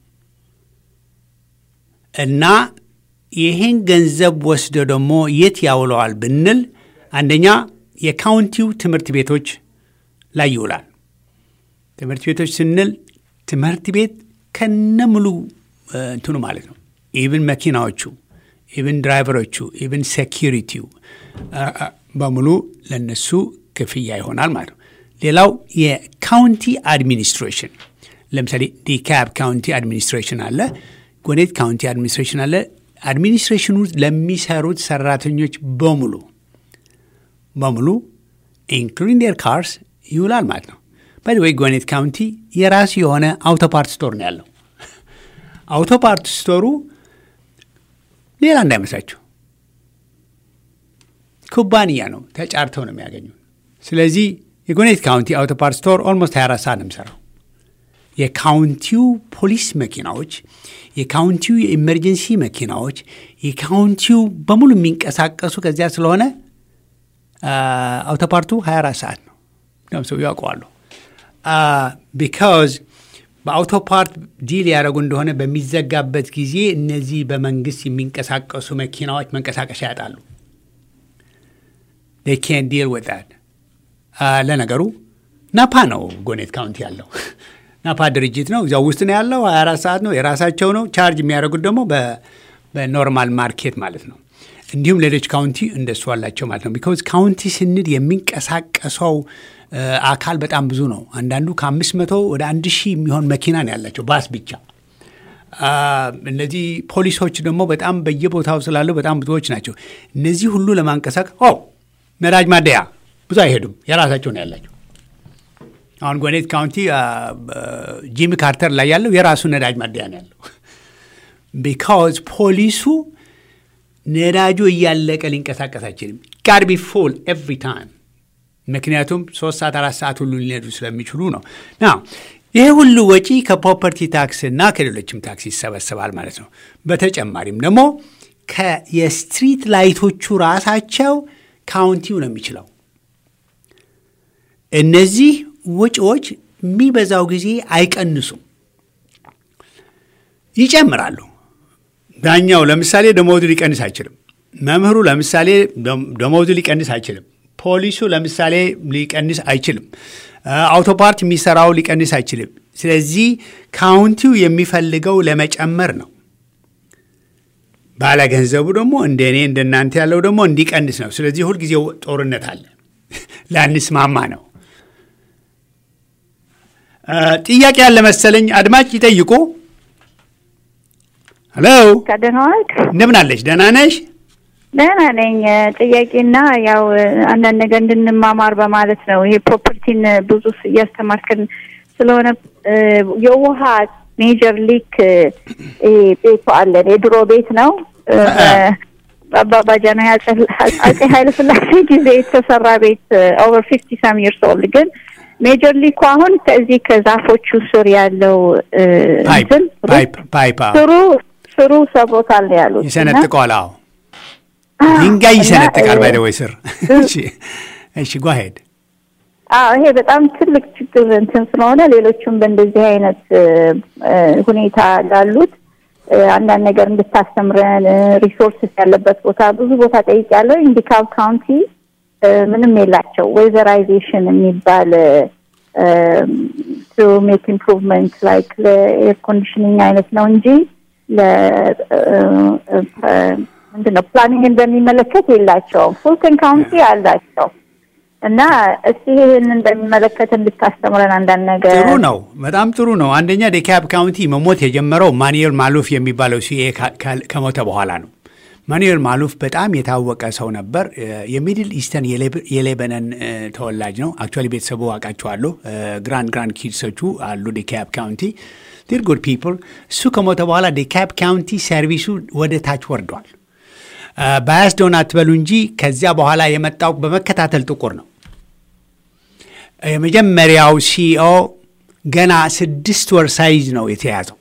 እና ይህን ገንዘብ ወስዶ ደግሞ የት ያውለዋል ብንል አንደኛ የካውንቲው ትምህርት ቤቶች ላይ ይውላል። ትምህርት ቤቶች ስንል ትምህርት ቤት ከነሙሉ እንትኑ ማለት ነው። ኢቭን መኪናዎቹ፣ ኢቭን ድራይቨሮቹ፣ ኢቭን ሴኪሪቲው በሙሉ ለነሱ ክፍያ ይሆናል ማለት ነው። ሌላው የካውንቲ አድሚኒስትሬሽን ለምሳሌ ዲካብ ካውንቲ አድሚኒስትሬሽን አለ፣ ጎኔት ካውንቲ አድሚኒስትሬሽን አለ። አድሚኒስትሬሽኑ ለሚሰሩት ሰራተኞች በሙሉ በሙሉ ኢንክሉዲንግ ዴር ካርስ ይውላል ማለት ነው። ባይ ወይ ጎኔት ካውንቲ የራሱ የሆነ አውቶፓርት ስቶር ነው ያለው። አውቶፓርት ስቶሩ ሌላ እንዳይመስላችሁ ኩባንያ ነው፣ ተጫርተው ነው የሚያገኙ። ስለዚህ የጎኔት ካውንቲ አውቶፓርት ስቶር ኦልሞስት 24 ሰዓት ነው የሚሰራው። የካውንቲው ፖሊስ መኪናዎች፣ የካውንቲው የኢመርጀንሲ መኪናዎች፣ የካውንቲው በሙሉ የሚንቀሳቀሱ ከዚያ ስለሆነ አውቶፓርቱ 24 ሰዓት ነው። ደም ሰው ያውቀዋሉ። ቢካዝ በአውቶፓርት ዲል ያደረጉ እንደሆነ በሚዘጋበት ጊዜ እነዚህ በመንግስት የሚንቀሳቀሱ መኪናዎች መንቀሳቀሻ ያጣሉ። ኬን ዲል ዊዝ ዛት። ለነገሩ ናፓ ነው ጎኔት ካውንቲ ያለው ናፓ ድርጅት ነው። እዚያው ውስጥ ነው ያለው። 24 ሰዓት ነው፣ የራሳቸው ነው። ቻርጅ የሚያደርጉት ደግሞ በኖርማል ማርኬት ማለት ነው። እንዲሁም ሌሎች ካውንቲ እንደሱ አላቸው ማለት ነው። ቢካዝ ካውንቲ ስንል የሚንቀሳቀሰው አካል በጣም ብዙ ነው። አንዳንዱ ከአምስት መቶ ወደ አንድ ሺህ የሚሆን መኪና ነው ያላቸው ባስ ብቻ። እነዚህ ፖሊሶች ደግሞ በጣም በየቦታው ስላሉ በጣም ብዙዎች ናቸው። እነዚህ ሁሉ ለማንቀሳቀስ ኦ ነዳጅ ማደያ ብዙ አይሄዱም፣ የራሳቸው ነው ያላቸው። አሁን ጎኔት ካውንቲ ጂሚ ካርተር ላይ ያለው የራሱ ነዳጅ ማደያ ነው ያለው። ቢካዝ ፖሊሱ ነዳጁ እያለቀ ሊንቀሳቀስ አይችልም። ጋር ቢ ፉል ኤቭሪ ታይም ምክንያቱም ሶስት ሰዓት አራት ሰዓት ሁሉ ሊነዱ ስለሚችሉ ነው። ና ይሄ ሁሉ ወጪ ከፕሮፐርቲ ታክስ እና ከሌሎችም ታክስ ይሰበሰባል ማለት ነው። በተጨማሪም ደግሞ የስትሪት ላይቶቹ ራሳቸው ካውንቲው ነው የሚችለው። እነዚህ ወጪዎች የሚበዛው ጊዜ አይቀንሱም፣ ይጨምራሉ። ዳኛው ለምሳሌ ደሞዙ ሊቀንስ አይችልም። መምህሩ ለምሳሌ ደሞዙ ሊቀንስ አይችልም። ፖሊሱ ለምሳሌ ሊቀንስ አይችልም። አውቶፓርት የሚሰራው ሊቀንስ አይችልም። ስለዚህ ካውንቲው የሚፈልገው ለመጨመር ነው። ባለ ገንዘቡ ደግሞ እንደ እኔ እንደናንተ ያለው ደግሞ እንዲቀንስ ነው። ስለዚህ ሁልጊዜ ጦርነት አለ፣ ላንስማማ ነው። ጥያቄ ያለ መሰለኝ። አድማጭ ይጠይቁ። ሄሎ፣ ደህና ዋልክ? እንደምን አለሽ? ደህና ነሽ? ደህና ነኝ። ጥያቄና ያው አንዳንድ ነገር እንድንማማር በማለት ነው። ይሄ ፕሮፐርቲን ብዙ እያስተማርከን ስለሆነ የውሃ ሜጀር ሊክ ቤቱ አለን። የድሮ ቤት ነው። በአባባጃ ነው አጼ ኃይለ ሥላሴ ጊዜ የተሰራ ቤት ኦቨር ፊፍቲ ሳም ይርስ ኦልድ ግን ሜጀር ሊኩ አሁን ከዚህ ከዛፎቹ ስር ያለው እንትን ፓይፕ ስሩ ስሩ ሰብሮታል ነው ያሉት። ይሰነጥቀዋል። አዎ ድንጋይ ይሰነጥቃል። ባይ ወይ ስር እሺ፣ ጓሄድ አዎ ይሄ በጣም ትልቅ ችግር እንትን ስለሆነ ሌሎቹም በእንደዚህ አይነት ሁኔታ ላሉት አንዳንድ ነገር እንድታስተምረን ሪሶርስስ ያለበት ቦታ ብዙ ቦታ ጠይቄያለሁ። ኢንዲካብ ካውንቲ ምንም የላቸው ዌዘራይዜሽን የሚባል ቱ ሜክ ኢምፕሩቭመንት ላይክ ለኤር ኮንዲሽኒንግ አይነት ነው እንጂ ምንድን ነው ፕላኒንግን በሚመለከት የላቸውም። ፉልተን ካውንቲ አላቸው እና እስቲ ይህንን በሚመለከት እንድታስተምረን አንዳንድ ነገር። ጥሩ ነው፣ በጣም ጥሩ ነው። አንደኛ ዴካብ ካውንቲ መሞት የጀመረው ማኑኤል ማሉፍ የሚባለው ሲኤ ከሞተ በኋላ ነው። ማኑኤል ማሉፍ በጣም የታወቀ ሰው ነበር። የሚድል ኢስተርን የሌበነን ተወላጅ ነው። አክቹዋሊ ቤተሰቡ አውቃቸዋለሁ። ግራንድ ግራንድ ኪድሶቹ አሉ ዴካብ ካውንቲ ዲር ጉድ ፒፕል። እሱ ከሞተ በኋላ ዴካብ ካውንቲ ሰርቪሱ ወደ ታች ወርዷል። ባያስዶን አትበሉ እንጂ ከዚያ በኋላ የመጣው በመከታተል ጥቁር ነው። የመጀመሪያው ሲኦ ገና ስድስት ወር ሳይዝ ነው የተያዘው።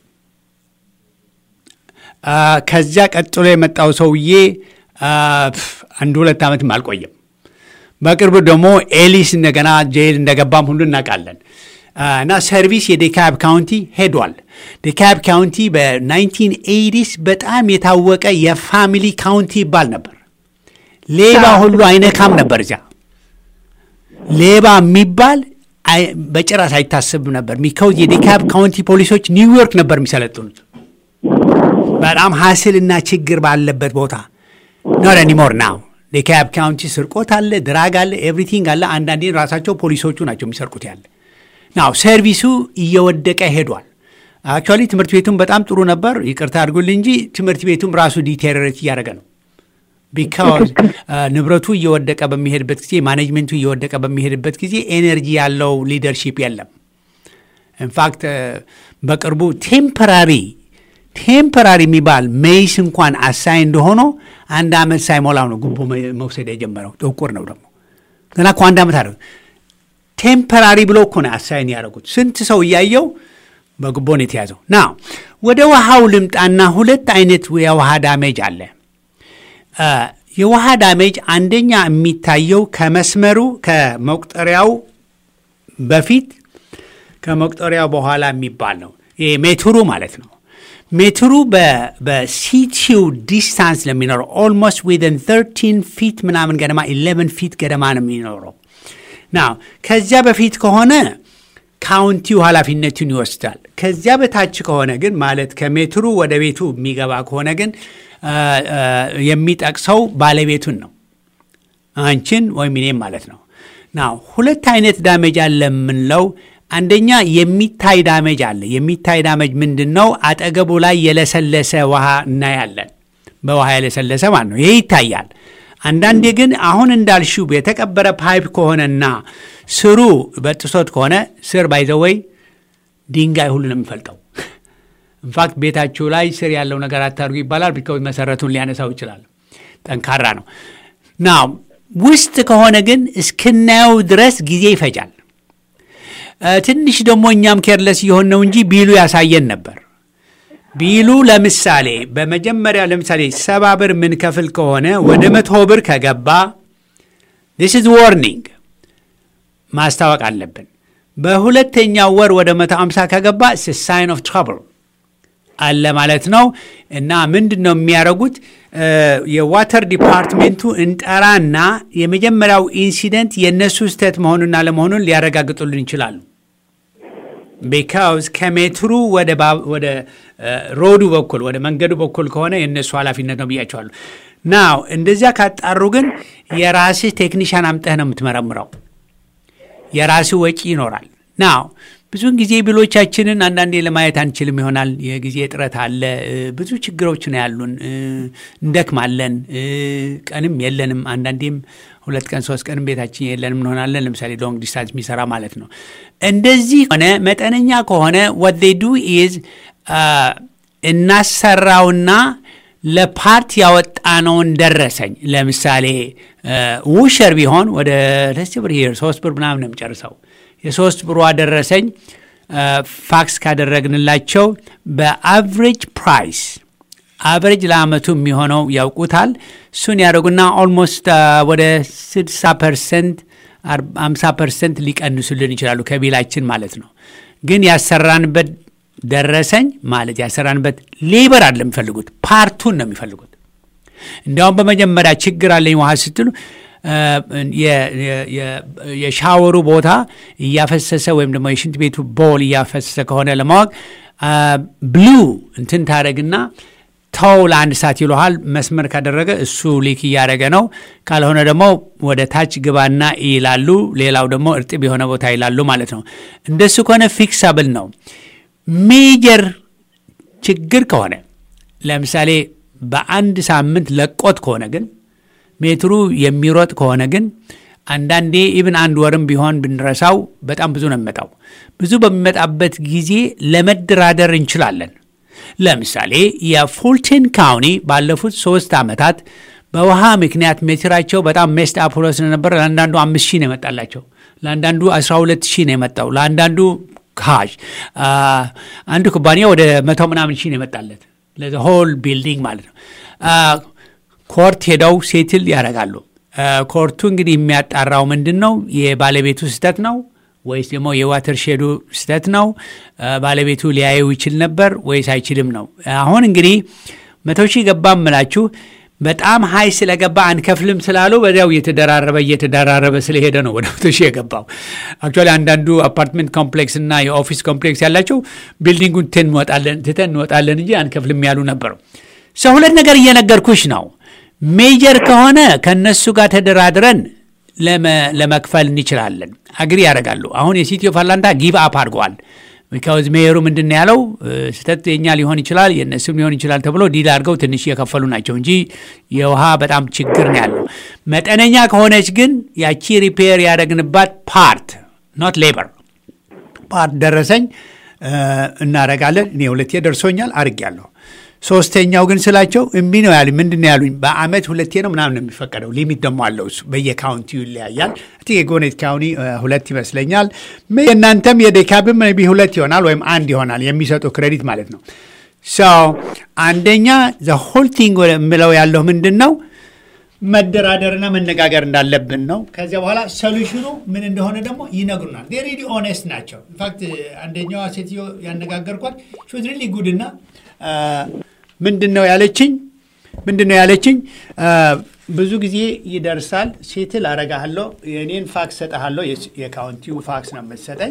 ከዚያ ቀጥሎ የመጣው ሰውዬ አንድ ሁለት ዓመትም አልቆየም። በቅርቡ ደግሞ ኤሊስ እንደገና ጄል እንደገባም ሁሉ እናውቃለን። እና ሰርቪስ የዴካብ ካውንቲ ሄዷል። ዴካብ ካውንቲ በ1980ስ በጣም የታወቀ የፋሚሊ ካውንቲ ይባል ነበር። ሌባ ሁሉ አይነካም ነበር። እዚያ ሌባ የሚባል በጭራሽ አይታሰብም ነበር። ሚካውዝ የዴካብ ካውንቲ ፖሊሶች ኒውዮርክ ነበር የሚሰለጥኑት። በጣም ሀስልና ችግር ባለበት ቦታ ኖት ኒሞር ናው። ዴካብ ካውንቲ ስርቆት አለ፣ ድራግ አለ፣ ኤቭሪቲንግ አለ። አንዳንዴ ራሳቸው ፖሊሶቹ ናቸው የሚሰርቁት ያለ ናው ሰርቪሱ እየወደቀ ሄዷል። አክቹዋሊ ትምህርት ቤቱም በጣም ጥሩ ነበር። ይቅርታ አድርጉልኝ እንጂ ትምህርት ቤቱም ራሱ ዲቴሪሬት እያደረገ ነው። ቢካዝ ንብረቱ እየወደቀ በሚሄድበት ጊዜ፣ ማኔጅመንቱ እየወደቀ በሚሄድበት ጊዜ ኤነርጂ ያለው ሊደርሺፕ የለም። ኢንፋክት በቅርቡ ቴምፐራሪ ቴምፐራሪ የሚባል ሜይስ እንኳን አሳይ እንደሆነ አንድ ዓመት ሳይሞላው ነው ጉቦ መውሰድ የጀመረው። ጥቁር ነው ደግሞ ገና እኮ አንድ ዓመት አደ ቴምፐራሪ ብሎ እኮ ነው አሳይን ያደረጉት። ስንት ሰው እያየው በጉቦን የተያዘው ና ወደ ውሃው ልምጣና ሁለት አይነት የውሃ ዳሜጅ አለ። የውሃ ዳሜጅ አንደኛ የሚታየው ከመስመሩ ከመቁጠሪያው በፊት ከመቁጠሪያው በኋላ የሚባል ነው። ይሄ ሜትሩ ማለት ነው። ሜትሩ በሲቲው ዲስታንስ ለሚኖረው ኦልሞስት ዊዘን 13 ፊት ምናምን ገደማ 11 ፊት ገደማ ነው የሚኖረው። ና ከዚያ በፊት ከሆነ ካውንቲው ኃላፊነቱን ይወስዳል። ከዚያ በታች ከሆነ ግን ማለት ከሜትሩ ወደ ቤቱ የሚገባ ከሆነ ግን የሚጠቅሰው ባለቤቱን ነው፣ አንቺን ወይም እኔም ማለት ነው። ና ሁለት አይነት ዳሜጅ አለ የምንለው አንደኛ የሚታይ ዳሜጅ አለ። የሚታይ ዳሜጅ ምንድን ነው? አጠገቡ ላይ የለሰለሰ ውሃ እናያለን። በውሃ የለሰለሰ ማለት ነው። ይሄ ይታያል። አንዳንዴ ግን አሁን እንዳልሽው የተቀበረ ፓይፕ ከሆነና ስሩ በጥሶት ከሆነ ስር ባይዘወይ ድንጋይ ሁሉ ነው የሚፈልጠው። ኢንፋክት ቤታችሁ ላይ ስር ያለው ነገር አታርጉ ይባላል። ቢካዝ መሰረቱን ሊያነሳው ይችላል። ጠንካራ ነው ና ውስጥ ከሆነ ግን እስክናየው ድረስ ጊዜ ይፈጃል። ትንሽ ደግሞ እኛም ኬርለስ የሆን ነው እንጂ ቢሉ ያሳየን ነበር። ቢሉ ለምሳሌ በመጀመሪያ ለምሳሌ ሰባ ብር ምንከፍል ከሆነ ወደ መቶ ብር ከገባ ዲስ ኢዝ ዋርኒንግ ማስታወቅ አለብን። በሁለተኛው ወር ወደ መቶ አምሳ ከገባ ሳይን ኦፍ ትራብል አለ ማለት ነው። እና ምንድን ነው የሚያደርጉት? የዋተር ዲፓርትሜንቱ እንጠራና የመጀመሪያው ኢንሲደንት የእነሱ ስህተት መሆኑና ለመሆኑን ሊያረጋግጡልን ይችላሉ። ቢካውዝ ከሜትሩ ወደ ሮዱ በኩል ወደ መንገዱ በኩል ከሆነ የእነሱ ኃላፊነት ነው ብያቸዋሉ። ናው እንደዚያ ካጣሩ ግን የራስህ ቴክኒሻን አምጠህ ነው የምትመረምረው። የራስህ ወጪ ይኖራል። ናው ብዙውን ጊዜ ቢሎቻችንን አንዳንዴ ለማየት አንችልም ይሆናል። የጊዜ እጥረት አለ። ብዙ ችግሮች ነው ያሉን። እንደክማለን። ቀንም የለንም። አንዳንዴም ሁለት ቀን ሶስት ቀንም ቤታችን የለንም እንሆናለን። ለምሳሌ ሎንግ ዲስታንስ የሚሰራ ማለት ነው። እንደዚህ ሆነ መጠነኛ ከሆነ ወት ዴይ ዱ ኢዝ እናሰራውና ለፓርት ያወጣነውን ደረሰኝ ለምሳሌ ውሸር ቢሆን ወደ ደስ ብር ሄር ሶስት ብር ምናምን ነው የሚጨርሰው የሶስት ብሯ ደረሰኝ ፋክስ ካደረግንላቸው በአቨሬጅ ፕራይስ አቨሬጅ ለአመቱ የሚሆነው ያውቁታል። እሱን ያደረጉና ኦልሞስት ወደ 60 ፐርሰንት አምሳ ፐርሰንት ሊቀንሱልን ይችላሉ ከቢላችን ማለት ነው። ግን ያሰራንበት ደረሰኝ ማለት ያሰራንበት ሌበር አለ የሚፈልጉት ፓርቱን ነው የሚፈልጉት። እንዲያውም በመጀመሪያ ችግር አለኝ ውሃ ስትሉ የሻወሩ ቦታ እያፈሰሰ ወይም ደግሞ የሽንት ቤቱ ቦል እያፈሰሰ ከሆነ ለማወቅ ብሉ እንትን ታደረግና ተው ለአንድ ሰዓት ይለሃል። መስመር ካደረገ እሱ ሊክ እያደረገ ነው። ካልሆነ ደግሞ ወደ ታች ግባና ይላሉ። ሌላው ደግሞ እርጥብ የሆነ ቦታ ይላሉ ማለት ነው። እንደሱ ከሆነ ፊክሳብል ነው። ሜጀር ችግር ከሆነ ለምሳሌ በአንድ ሳምንት ለቆት ከሆነ ግን ሜትሩ የሚሮጥ ከሆነ ግን አንዳንዴ ኢብን አንድ ወርም ቢሆን ብንረሳው በጣም ብዙ ነው የሚመጣው። ብዙ በሚመጣበት ጊዜ ለመደራደር እንችላለን። ለምሳሌ የፉልተን ካውኒ ባለፉት ሶስት ዓመታት በውሃ ምክንያት ሜትራቸው በጣም ሜስድ አፕ ሆኖ ስለነበረ ለአንዳንዱ አምስት ሺህ ነው የመጣላቸው፣ ለአንዳንዱ አስራ ሁለት ሺህ ነው የመጣው፣ ለአንዳንዱ ካሽ አንዱ ኩባንያ ወደ መቶ ምናምን ሺህ ነው የመጣለት ለሆል ቢልዲንግ ማለት ነው። ኮርት ሄደው ሴትል ያደርጋሉ። ኮርቱ እንግዲህ የሚያጣራው ምንድን ነው? የባለቤቱ ስህተት ነው ወይስ ደግሞ የዋተር ሼዱ ስህተት ነው? ባለቤቱ ሊያየው ይችል ነበር ወይስ አይችልም ነው። አሁን እንግዲህ መቶ ሺህ ገባ ምላችሁ በጣም ሀይ ስለገባ አንከፍልም ስላሉ በዚያው እየተደራረበ እየተደራረበ ስለሄደ ነው ወደ መቶ ሺህ የገባው። አክቹዋሊ አንዳንዱ አፓርትመንት ኮምፕሌክስ እና የኦፊስ ኮምፕሌክስ ያላቸው ቢልዲንጉን ትተን እንወጣለን እንጂ አንከፍልም ያሉ ነበሩ። ሰው ሁለት ነገር እየነገርኩሽ ነው። ሜጀር ከሆነ ከእነሱ ጋር ተደራድረን ለመክፈል እንችላለን። አግሪ ያደርጋሉ። አሁን የሲቲ ኦፍ አትላንታ ጊቭ አፕ አድርገዋል። ቢካዝ ሜየሩ ምንድን ነው ያለው ስህተት የኛ ሊሆን ይችላል የእነሱም ሊሆን ይችላል ተብሎ ዲል አድርገው ትንሽ እየከፈሉ ናቸው እንጂ የውሃ በጣም ችግር ነው ያለው። መጠነኛ ከሆነች ግን ያቺ ሪፔር ያደረግንባት ፓርት ኖት ሌበር ፓርት ደረሰኝ እናደርጋለን። እኔ ሁለቴ ደርሶኛል አድርጌያለሁ። ሶስተኛው ግን ስላቸው እምቢ ነው ያሉኝ። ምንድን ነው ያሉኝ? በአመት ሁለቴ ነው ምናምን ነው የሚፈቀደው። ሊሚት ደግሞ አለው እሱ በየካውንቲው ይለያያል። የጎኔት ካውንቲ ሁለት ይመስለኛል። የእናንተም የዴካብም ቢ ሁለት ይሆናል ወይም አንድ ይሆናል የሚሰጡ ክሬዲት ማለት ነው። ሰው አንደኛ ዘ ሆል ቲንግ የምለው ያለው ምንድን ነው መደራደርና መነጋገር እንዳለብን ነው። ከዚያ በኋላ ሶሉሽኑ ምን እንደሆነ ደግሞ ይነግሩናል። ሪሊ ኦኔስት ናቸው። ኢንፋክት አንደኛዋ ሴትዮ ያነጋገርኳት ሹዝ ሪሊ ጉድ እና ምንድን ነው ያለችኝ? ምንድን ነው ያለችኝ? ብዙ ጊዜ ይደርሳል፣ ሴትል አረጋለሁ፣ የእኔን ፋክስ ሰጠሃለሁ። የካውንቲው ፋክስ ነው የምትሰጠኝ።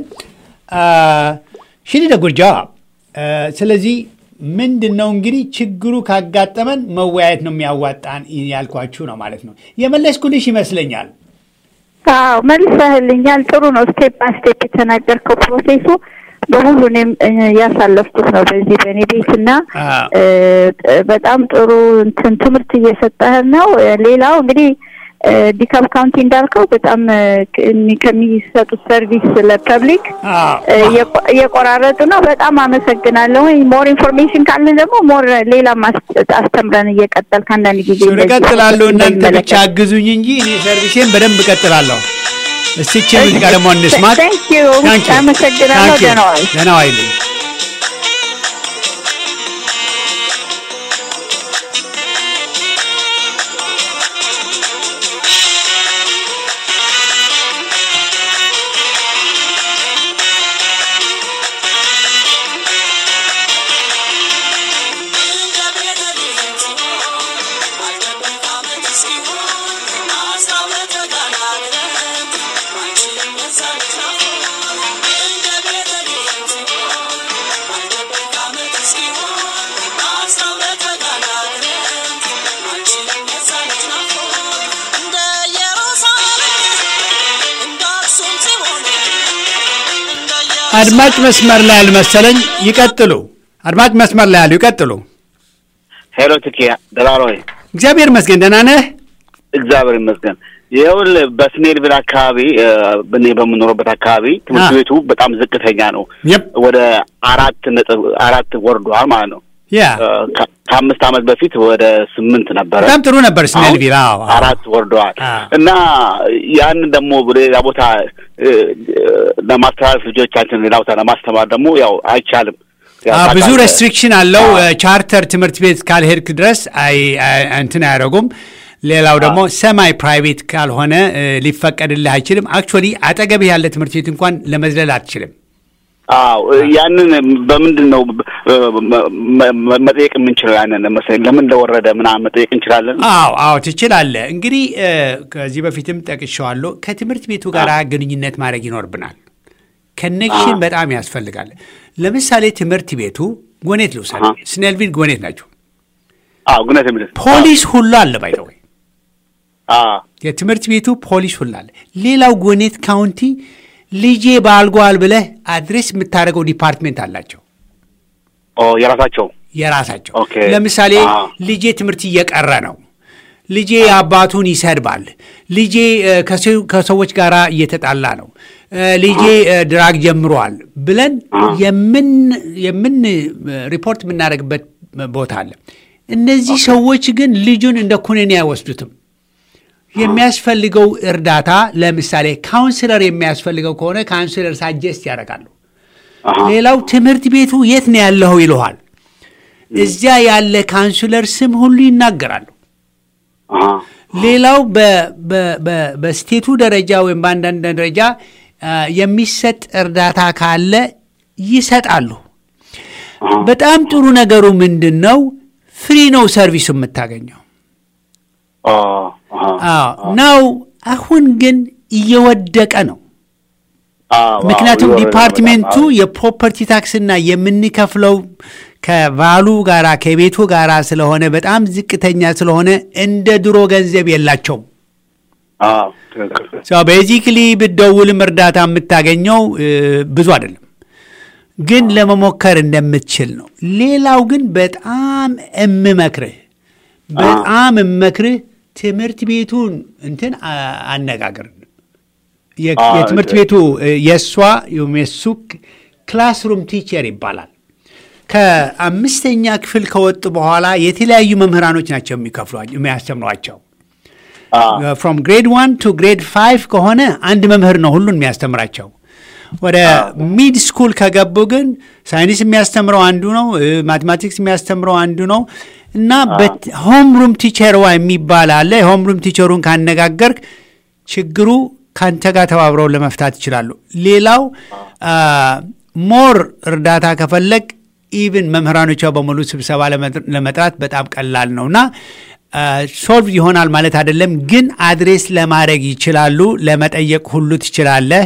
ሽኒ ደጉርጃ ስለዚህ ምንድን ነው እንግዲህ ችግሩ ካጋጠመን መወያየት ነው የሚያዋጣን ያልኳችሁ ነው ማለት ነው። የመለስኩልሽ ይመስለኛል። አዎ መልሰህልኛል። ጥሩ ነው። ስቴፕ ባይ ስቴፕ የተናገርከው ፕሮሴሱ በሙሉ እኔም ያሳለፍኩት ነው በዚህ በእኔ ቤት እና በጣም ጥሩ እንትን ትምህርት እየሰጠህን ነው። ሌላው እንግዲህ ዲካፕ ካውንቲ እንዳልከው በጣም ከሚሰጡት ሰርቪስ ለፐብሊክ እየቆራረጡ ነው። በጣም አመሰግናለሁ። ሞር ኢንፎርሜሽን ካለን ደግሞ ሞር ሌላ አስተምረን እየቀጠል ከአንዳንድ ጊዜ እቀጥላለሁ። እናንተ ብቻ አግዙኝ እንጂ እኔ ሰርቪሴን በደንብ እቀጥላለሁ። እስቲ ሙዚቃ ደግሞ እንስማት። አመሰግናለሁ። ደህና ዋል። ደህና ዋይልኝ። አድማጭ መስመር ላይ አልመሰለኝ። ይቀጥሉ። አድማጭ መስመር ላይ ያሉ ይቀጥሉ። ሄሎ ትኪ ደህና ነው ወይ? እግዚአብሔር ይመስገን። ደህና ነህ? እግዚአብሔር ይመስገን። ይኸውልህ በስኔልቪል አካባቢ እኔ በምኖርበት አካባቢ ትምህርት ቤቱ በጣም ዝቅተኛ ነው። ወደ አራት ነጥብ አራት ወርዷል ማለት ነው። ያ ከአምስት ዓመት በፊት ወደ ስምንት ነበረ። በጣም ጥሩ ነበር ስኔልቪል። አዎ አራት ወርደዋል። እና ያንን ደግሞ ሌላ ቦታ ለማስተላለፍ ልጆቻችን ሌላ ቦታ ለማስተማር ደግሞ ያው አይቻልም። ብዙ ሬስትሪክሽን አለው። ቻርተር ትምህርት ቤት ካልሄድክ ድረስ እንትን አያደርጉም። ሌላው ደግሞ ሰማይ ፕራይቬት ካልሆነ ሊፈቀድልህ አይችልም። አክቹዋሊ አጠገብህ ያለ ትምህርት ቤት እንኳን ለመዝለል አትችልም። አዎ ያንን በምንድን ነው መጠየቅ የምንችለው? ያንን ለምሳሌ ለምን እንደወረደ ምናምን መጠየቅ እንችላለን? አዎ አዎ ትችላለህ። እንግዲህ ከዚህ በፊትም ጠቅሼዋለሁ። ከትምህርት ቤቱ ጋር ግንኙነት ማድረግ ይኖርብናል። ከኔክሽን በጣም ያስፈልጋል። ለምሳሌ ትምህርት ቤቱ ጎኔት ልውሰድ፣ ስኔልቪል ጎኔት ናቸው። አዎ ጎኔት የሚል ፖሊስ ሁሉ አለ ባይተወይ የትምህርት ቤቱ ፖሊስ ሁሉ አለ። ሌላው ጎኔት ካውንቲ ልጄ ባልጓል ብለህ አድሬስ የምታደርገው ዲፓርትሜንት አላቸው። የራሳቸው የራሳቸው ለምሳሌ ልጄ ትምህርት እየቀረ ነው፣ ልጄ አባቱን ይሰድባል፣ ልጄ ከሰዎች ጋር እየተጣላ ነው፣ ልጄ ድራግ ጀምሯል ብለን የምን ሪፖርት የምናደርግበት ቦታ አለ። እነዚህ ሰዎች ግን ልጁን እንደ ኩነኔ አይወስዱትም። የሚያስፈልገው እርዳታ ለምሳሌ ካውንስለር የሚያስፈልገው ከሆነ ካውንስለር ሳጀስት ያደርጋሉ። ሌላው ትምህርት ቤቱ የት ነው ያለኸው ይልሃል። እዚያ ያለ ካውንስለር ስም ሁሉ ይናገራሉ። ሌላው በስቴቱ ደረጃ ወይም በአንዳንድ ደረጃ የሚሰጥ እርዳታ ካለ ይሰጣሉ። በጣም ጥሩ ነገሩ ምንድን ነው? ፍሪ ነው ሰርቪሱ የምታገኘው ናው። አሁን ግን እየወደቀ ነው። ምክንያቱም ዲፓርትሜንቱ የፕሮፐርቲ ታክስና የምንከፍለው ከቫሉ ጋራ ከቤቱ ጋራ ስለሆነ በጣም ዝቅተኛ ስለሆነ እንደ ድሮ ገንዘብ የላቸውም። ቤዚክሊ ብትደውልም እርዳታ የምታገኘው ብዙ አይደለም፣ ግን ለመሞከር እንደምትችል ነው። ሌላው ግን በጣም እምመክርህ በጣም እምመክርህ ትምህርት ቤቱን እንትን አነጋገር የትምህርት ቤቱ የእሷ የሱ ክላስሩም ቲቸር ይባላል። ከአምስተኛ ክፍል ከወጡ በኋላ የተለያዩ መምህራኖች ናቸው የሚያስተምሯቸው። ፍሮም ግሬድ ዋን ቱ ግሬድ ፋይቭ ከሆነ አንድ መምህር ነው ሁሉን የሚያስተምራቸው። ወደ ሚድ ስኩል ከገቡ ግን ሳይንስ የሚያስተምረው አንዱ ነው፣ ማቴማቲክስ የሚያስተምረው አንዱ ነው እና ሆም ሩም ቲቸርዋ የሚባል አለ። የሆም ሩም ቲቸሩን ካነጋገርክ ችግሩ ከአንተ ጋር ተባብረው ለመፍታት ይችላሉ። ሌላው ሞር እርዳታ ከፈለግ ኢቭን መምህራኖቿ በሙሉ ስብሰባ ለመጥራት በጣም ቀላል ነው እና ሶልቭ ይሆናል ማለት አይደለም፣ ግን አድሬስ ለማድረግ ይችላሉ። ለመጠየቅ ሁሉ ትችላለህ።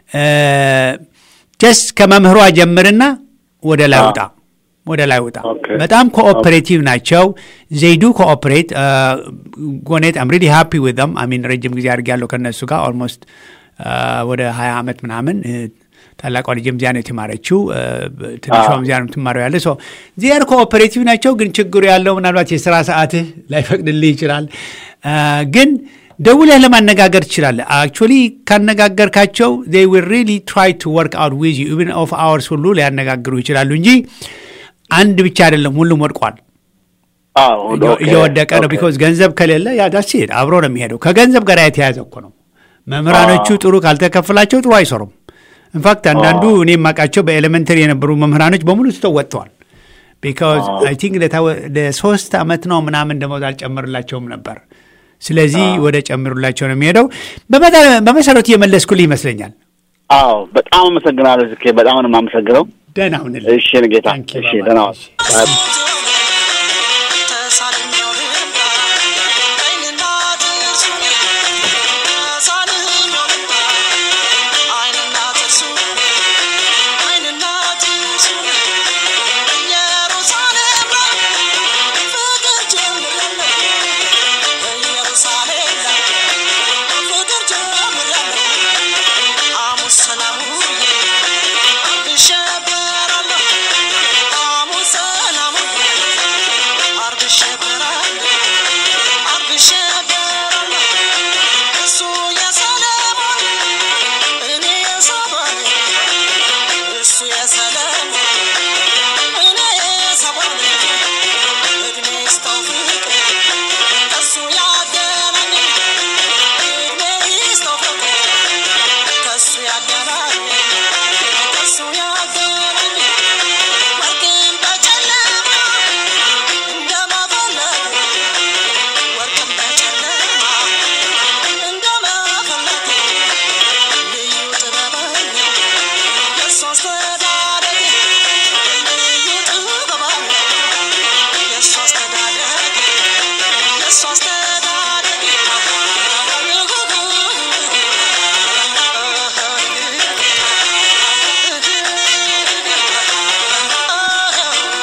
ጀስት ከመምህሯ ጀምርና ወደ ላይ ውጣ ወደ ላይ ውጣ። በጣም ኮኦፐሬቲቭ ናቸው። ዘይዱ ኮኦፐሬት ጎኔት አም ሪሊ ሃፒ ዊዝ ዘም አሚን ረጅም ጊዜ አድርጌያለሁ ከነሱ ጋር ኦልሞስት ወደ ሀያ ዓመት ምናምን ታላቋ ልጅም እዚያ ነው የተማረችው። ትንሿም እዚያ ነው የምትማረው ያለ ሰው ዚያር ኮኦፐሬቲቭ ናቸው። ግን ችግሩ ያለው ምናልባት የስራ ሰዓትህ ላይፈቅድልህ ይችላል። ግን ደውለህ ለማነጋገር ትችላለህ። አክቹዋሊ ካነጋገርካቸው ዜይ ዊል ሪሊ ትራይ ቱ ወርክ አውት ዊዝ ዩ ኢቭን ኦፍ አወርስ ሁሉ ሊያነጋግሩ ይችላሉ እንጂ አንድ ብቻ አይደለም፣ ሁሉም ወድቋል፣ እየወደቀ ነው። ቢኮዝ ገንዘብ ከሌለ ያ ዳስ አብሮ ነው የሚሄደው። ከገንዘብ ጋር የተያዘ እኮ ነው። መምህራኖቹ ጥሩ ካልተከፍላቸው ጥሩ አይሰሩም። ኢንፋክት አንዳንዱ እኔ የማውቃቸው በኤሌመንተሪ የነበሩ መምህራኖች በሙሉ ትተው ወጥተዋል። ቢካዝ አይ ቲንክ ለሶስት ዓመት ነው ምናምን ደሞዝ አልጨምርላቸውም ነበር። ስለዚህ ወደ ጨምሩላቸው ነው የሚሄደው። በመሰረቱ የመለስኩልህ ይመስለኛል። አዎ በጣም አመሰግናለሁ። ዝኬ በጣም ነው የማመሰግነው። ደህና ሁንልህ። እሺ ጌታ። እሺ ደህና ሰላሙ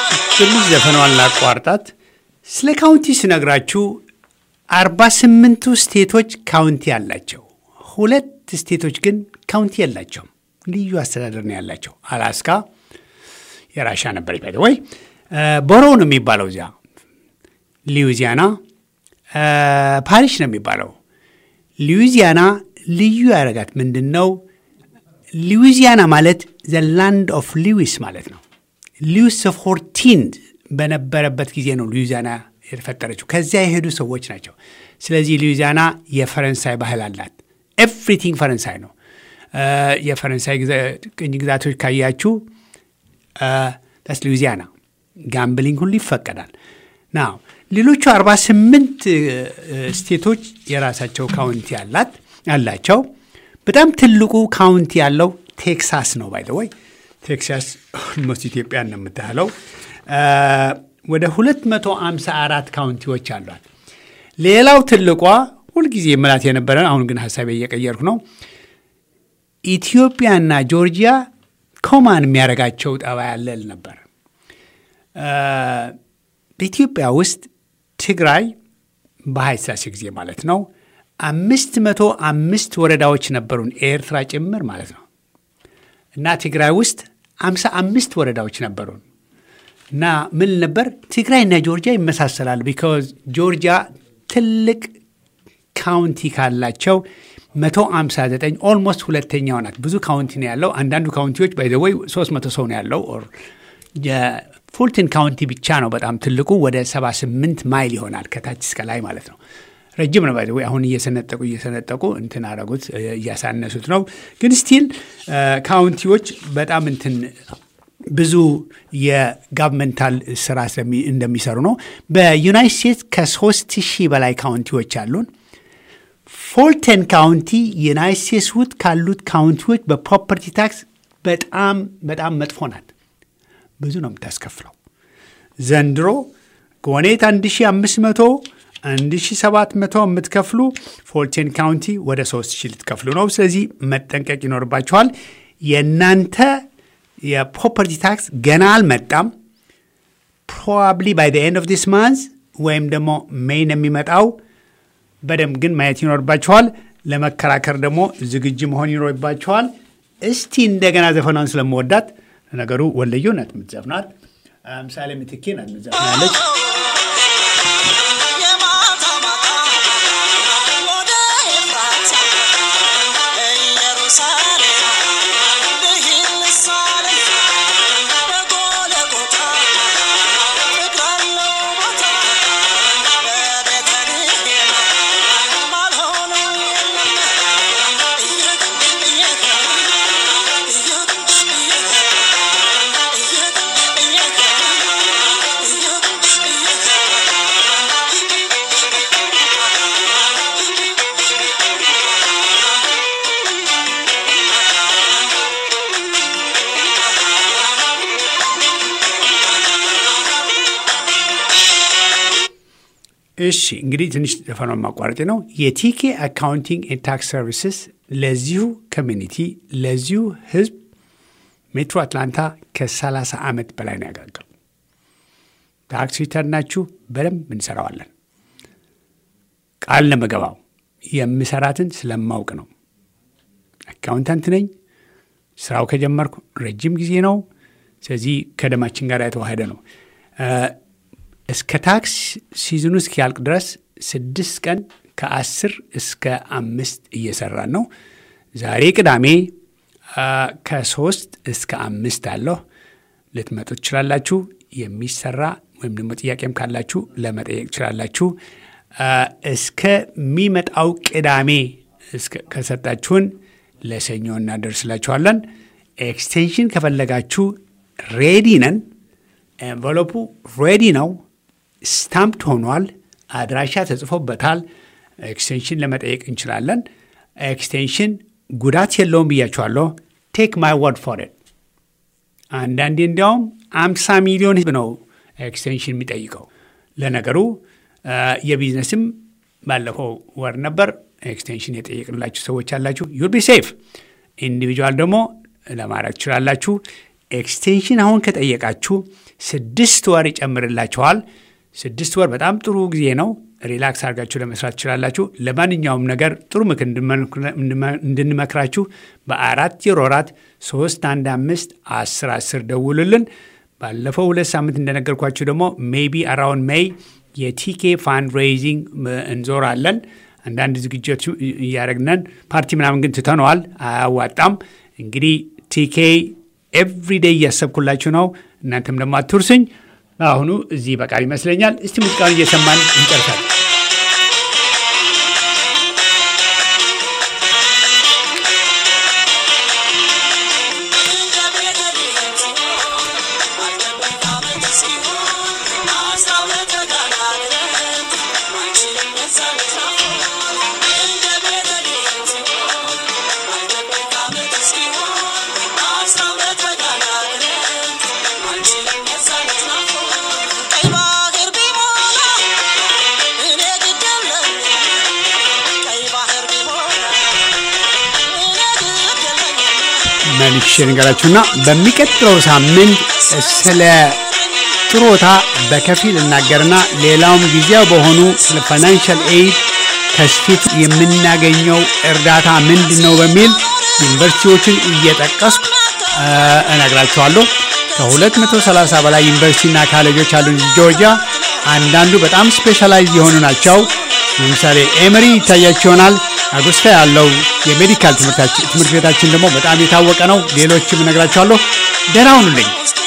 ትንሽ ዘፈኗን ላቋርጣት። ስለ ካውንቲ ስነግራችሁ አርባ ስምንቱ ስቴቶች ካውንቲ አላቸው። ሁለት ስቴቶች ግን ካውንቲ የላቸውም። ልዩ አስተዳደር ነው ያላቸው። አላስካ የራሻ ነበር ይባል ወይ ቦሮ ነው የሚባለው እዚያ። ሉዊዚያና ፓሪሽ ነው የሚባለው። ሉዊዚያና ልዩ ያደረጋት ምንድን ነው? ሉዊዚያና ማለት ዘ ላንድ ኦፍ ሉዊስ ማለት ነው። ሉዊስ ፎርቲን በነበረበት ጊዜ ነው ሉዊዚያና የተፈጠረችው። ከዚያ የሄዱ ሰዎች ናቸው። ስለዚህ ሉዊዚያና የፈረንሳይ ባህል አላት። ኤቭሪቲንግ ፈረንሳይ ነው። የፈረንሳይ ቅኝ ግዛቶች ካያችሁ ስ ሉዊዚያና ጋምብሊንግ ሁሉ ይፈቀዳል። ና ሌሎቹ 48 ስቴቶች የራሳቸው ካውንቲ አላት አላቸው። በጣም ትልቁ ካውንቲ ያለው ቴክሳስ ነው። ባይ ወይ ቴክሳስ ኦልሞስት ኢትዮጵያ ነው የምታህለው። ወደ 254 ካውንቲዎች አሏት። ሌላው ትልቋ ሁልጊዜ ምላት የነበረ አሁን ግን ሀሳቤ እየቀየርኩ ነው። ኢትዮጵያና ጆርጂያ ኮማን የሚያደርጋቸው ጠባ ያለል ነበር። በኢትዮጵያ ውስጥ ትግራይ በኃይለ ሥላሴ ጊዜ ማለት ነው አምስት መቶ አምስት ወረዳዎች ነበሩን ኤርትራ ጭምር ማለት ነው እና ትግራይ ውስጥ አምሳ አምስት ወረዳዎች ነበሩን እና ምን ነበር ትግራይና ጆርጂያ ይመሳሰላል። ቢካዝ ጆርጂያ ትልቅ ካውንቲ ካላቸው 159 ኦልሞስት ሁለተኛው ናት። ብዙ ካውንቲ ነው ያለው። አንዳንዱ ካውንቲዎች ባይዘወይ 300 ሰው ነው ያለው። የፉልተን ካውንቲ ብቻ ነው በጣም ትልቁ፣ ወደ 78 ማይል ይሆናል ከታች እስከ ላይ ማለት ነው። ረጅም ነው ባይዘወይ። አሁን እየሰነጠቁ እየሰነጠቁ እንትን አረጉት እያሳነሱት ነው። ግን ስቲል ካውንቲዎች በጣም እንትን ብዙ የጋቨርንመንታል ስራ እንደሚሰሩ ነው። በዩናይት ስቴትስ ከሶስት ሺህ በላይ ካውንቲዎች አሉን። ፎልተን ካውንቲ ዩናይት ስቴትስ ውስጥ ካሉት ካውንቲዎች በፕሮፐርቲ ታክስ በጣም በጣም መጥፎ ናት። ብዙ ነው የምታስከፍለው። ዘንድሮ ጎኔት 1500 1700 የምትከፍሉ ፎልቴን ካውንቲ ወደ 3000 ልትከፍሉ ነው። ስለዚህ መጠንቀቅ ይኖርባችኋል። የእናንተ የፕሮፐርቲ ታክስ ገና አልመጣም። ፕሮባብሊ ባይ ኤንድ ኦፍ ዲስ ማንዝ ወይም ደግሞ ሜይን የሚመጣው በደንብ ግን ማየት ይኖርባችኋል። ለመከራከር ደግሞ ዝግጁ መሆን ይኖርባችኋል። እስቲ እንደገና ዘፈኗን ስለመወዳት ነገሩ ወለዮ ናት የምትዘፍናት፣ ምሳሌ ምትኬ ናት የምትዘፍናለች። እሺ እንግዲህ ትንሽ ዘፈኗን ማቋረጥ ነው። የቲኬ አካውንቲንግ ኤንድ ታክስ ሰርቪስስ ለዚሁ ኮሚኒቲ ለዚሁ ህዝብ ሜትሮ አትላንታ ከ30 ዓመት በላይ ነው ያገለገሉ። ታክስ ሪተርናችሁ በደንብ እንሰራዋለን። ቃል ለመገባው የምሰራትን ስለማውቅ ነው። አካውንታንት ነኝ። ስራው ከጀመርኩ ረጅም ጊዜ ነው። ስለዚህ ከደማችን ጋር የተዋህደ ነው። እስከ ታክስ ሲዝኑ እስኪያልቅ ድረስ ስድስት ቀን ከአስር እስከ አምስት እየሰራን ነው። ዛሬ ቅዳሜ ከሶስት እስከ አምስት አለሁ። ልትመጡ ትችላላችሁ። የሚሰራ ወይም ደግሞ ጥያቄም ካላችሁ ለመጠየቅ ትችላላችሁ። እስከሚመጣው ቅዳሜ ከሰጣችሁን ለሰኞ እናደርስላችኋለን። ኤክስቴንሽን ከፈለጋችሁ ሬዲ ነን። ኤንቨሎፑ ሬዲ ነው። ስታምፕድ ሆኗል። አድራሻ ተጽፎበታል። ኤክስቴንሽን ለመጠየቅ እንችላለን። ኤክስቴንሽን ጉዳት የለውም ብያችኋለሁ። ቴክ ማይ ወርድ ፎር ኢት። አንዳንዴ እንዲያውም አምሳ ሚሊዮን ህዝብ ነው ኤክስቴንሽን የሚጠይቀው። ለነገሩ የቢዝነስም ባለፈው ወር ነበር ኤክስቴንሽን የጠየቅንላችሁ ሰዎች አላችሁ። ዩል ቢ ሴፍ። ኢንዲቪጁዋል ደግሞ ለማድረግ ትችላላችሁ። ኤክስቴንሽን አሁን ከጠየቃችሁ ስድስት ወር ይጨምርላችኋል። ስድስት ወር በጣም ጥሩ ጊዜ ነው። ሪላክስ አድርጋችሁ ለመስራት ትችላላችሁ። ለማንኛውም ነገር ጥሩ ምክር እንድንመክራችሁ በአራት ዜሮ አራት ሶስት አንድ አምስት አስር አስር ደውሉልን። ባለፈው ሁለት ሳምንት እንደነገርኳችሁ ደግሞ ሜቢ አራውን ሜይ የቲኬ ፋንድ ሬይዚንግ እንዞራለን። አንዳንድ ዝግጅት እያደረግነን ፓርቲ ምናምን ግን ትተነዋል፣ አያዋጣም። እንግዲህ ቲኬ ኤቭሪዴይ እያሰብኩላችሁ ነው። እናንተም ደግሞ አትርሱኝ። አሁኑ እዚህ በቃል ይመስለኛል። እስቲ ሙዚቃውን እየሰማን እንጨርሳለን። መልሼ ነገራችሁና በሚቀጥለው ሳምንት ስለ ጥሮታ በከፊል እናገርና ሌላውም ጊዜያዊ በሆኑ ስለ ፋይናንሻል ኤይድ ከስቴቱ የምናገኘው እርዳታ ምንድን ነው በሚል ዩኒቨርሲቲዎችን እየጠቀስኩ እነግራችኋለሁ። ከ230 በላይ ዩኒቨርሲቲና ካሌጆች አሉ ጆርጂያ። አንዳንዱ በጣም ስፔሻላይዝ የሆኑ ናቸው። ለምሳሌ ኤመሪ ይታያችሁ ይሆናል። አጉስታ ያለው የሜዲካል ትምህርት ቤታችን ደግሞ በጣም የታወቀ ነው። ሌሎችም እነግራችኋለሁ። ደህና ሁኑልኝ።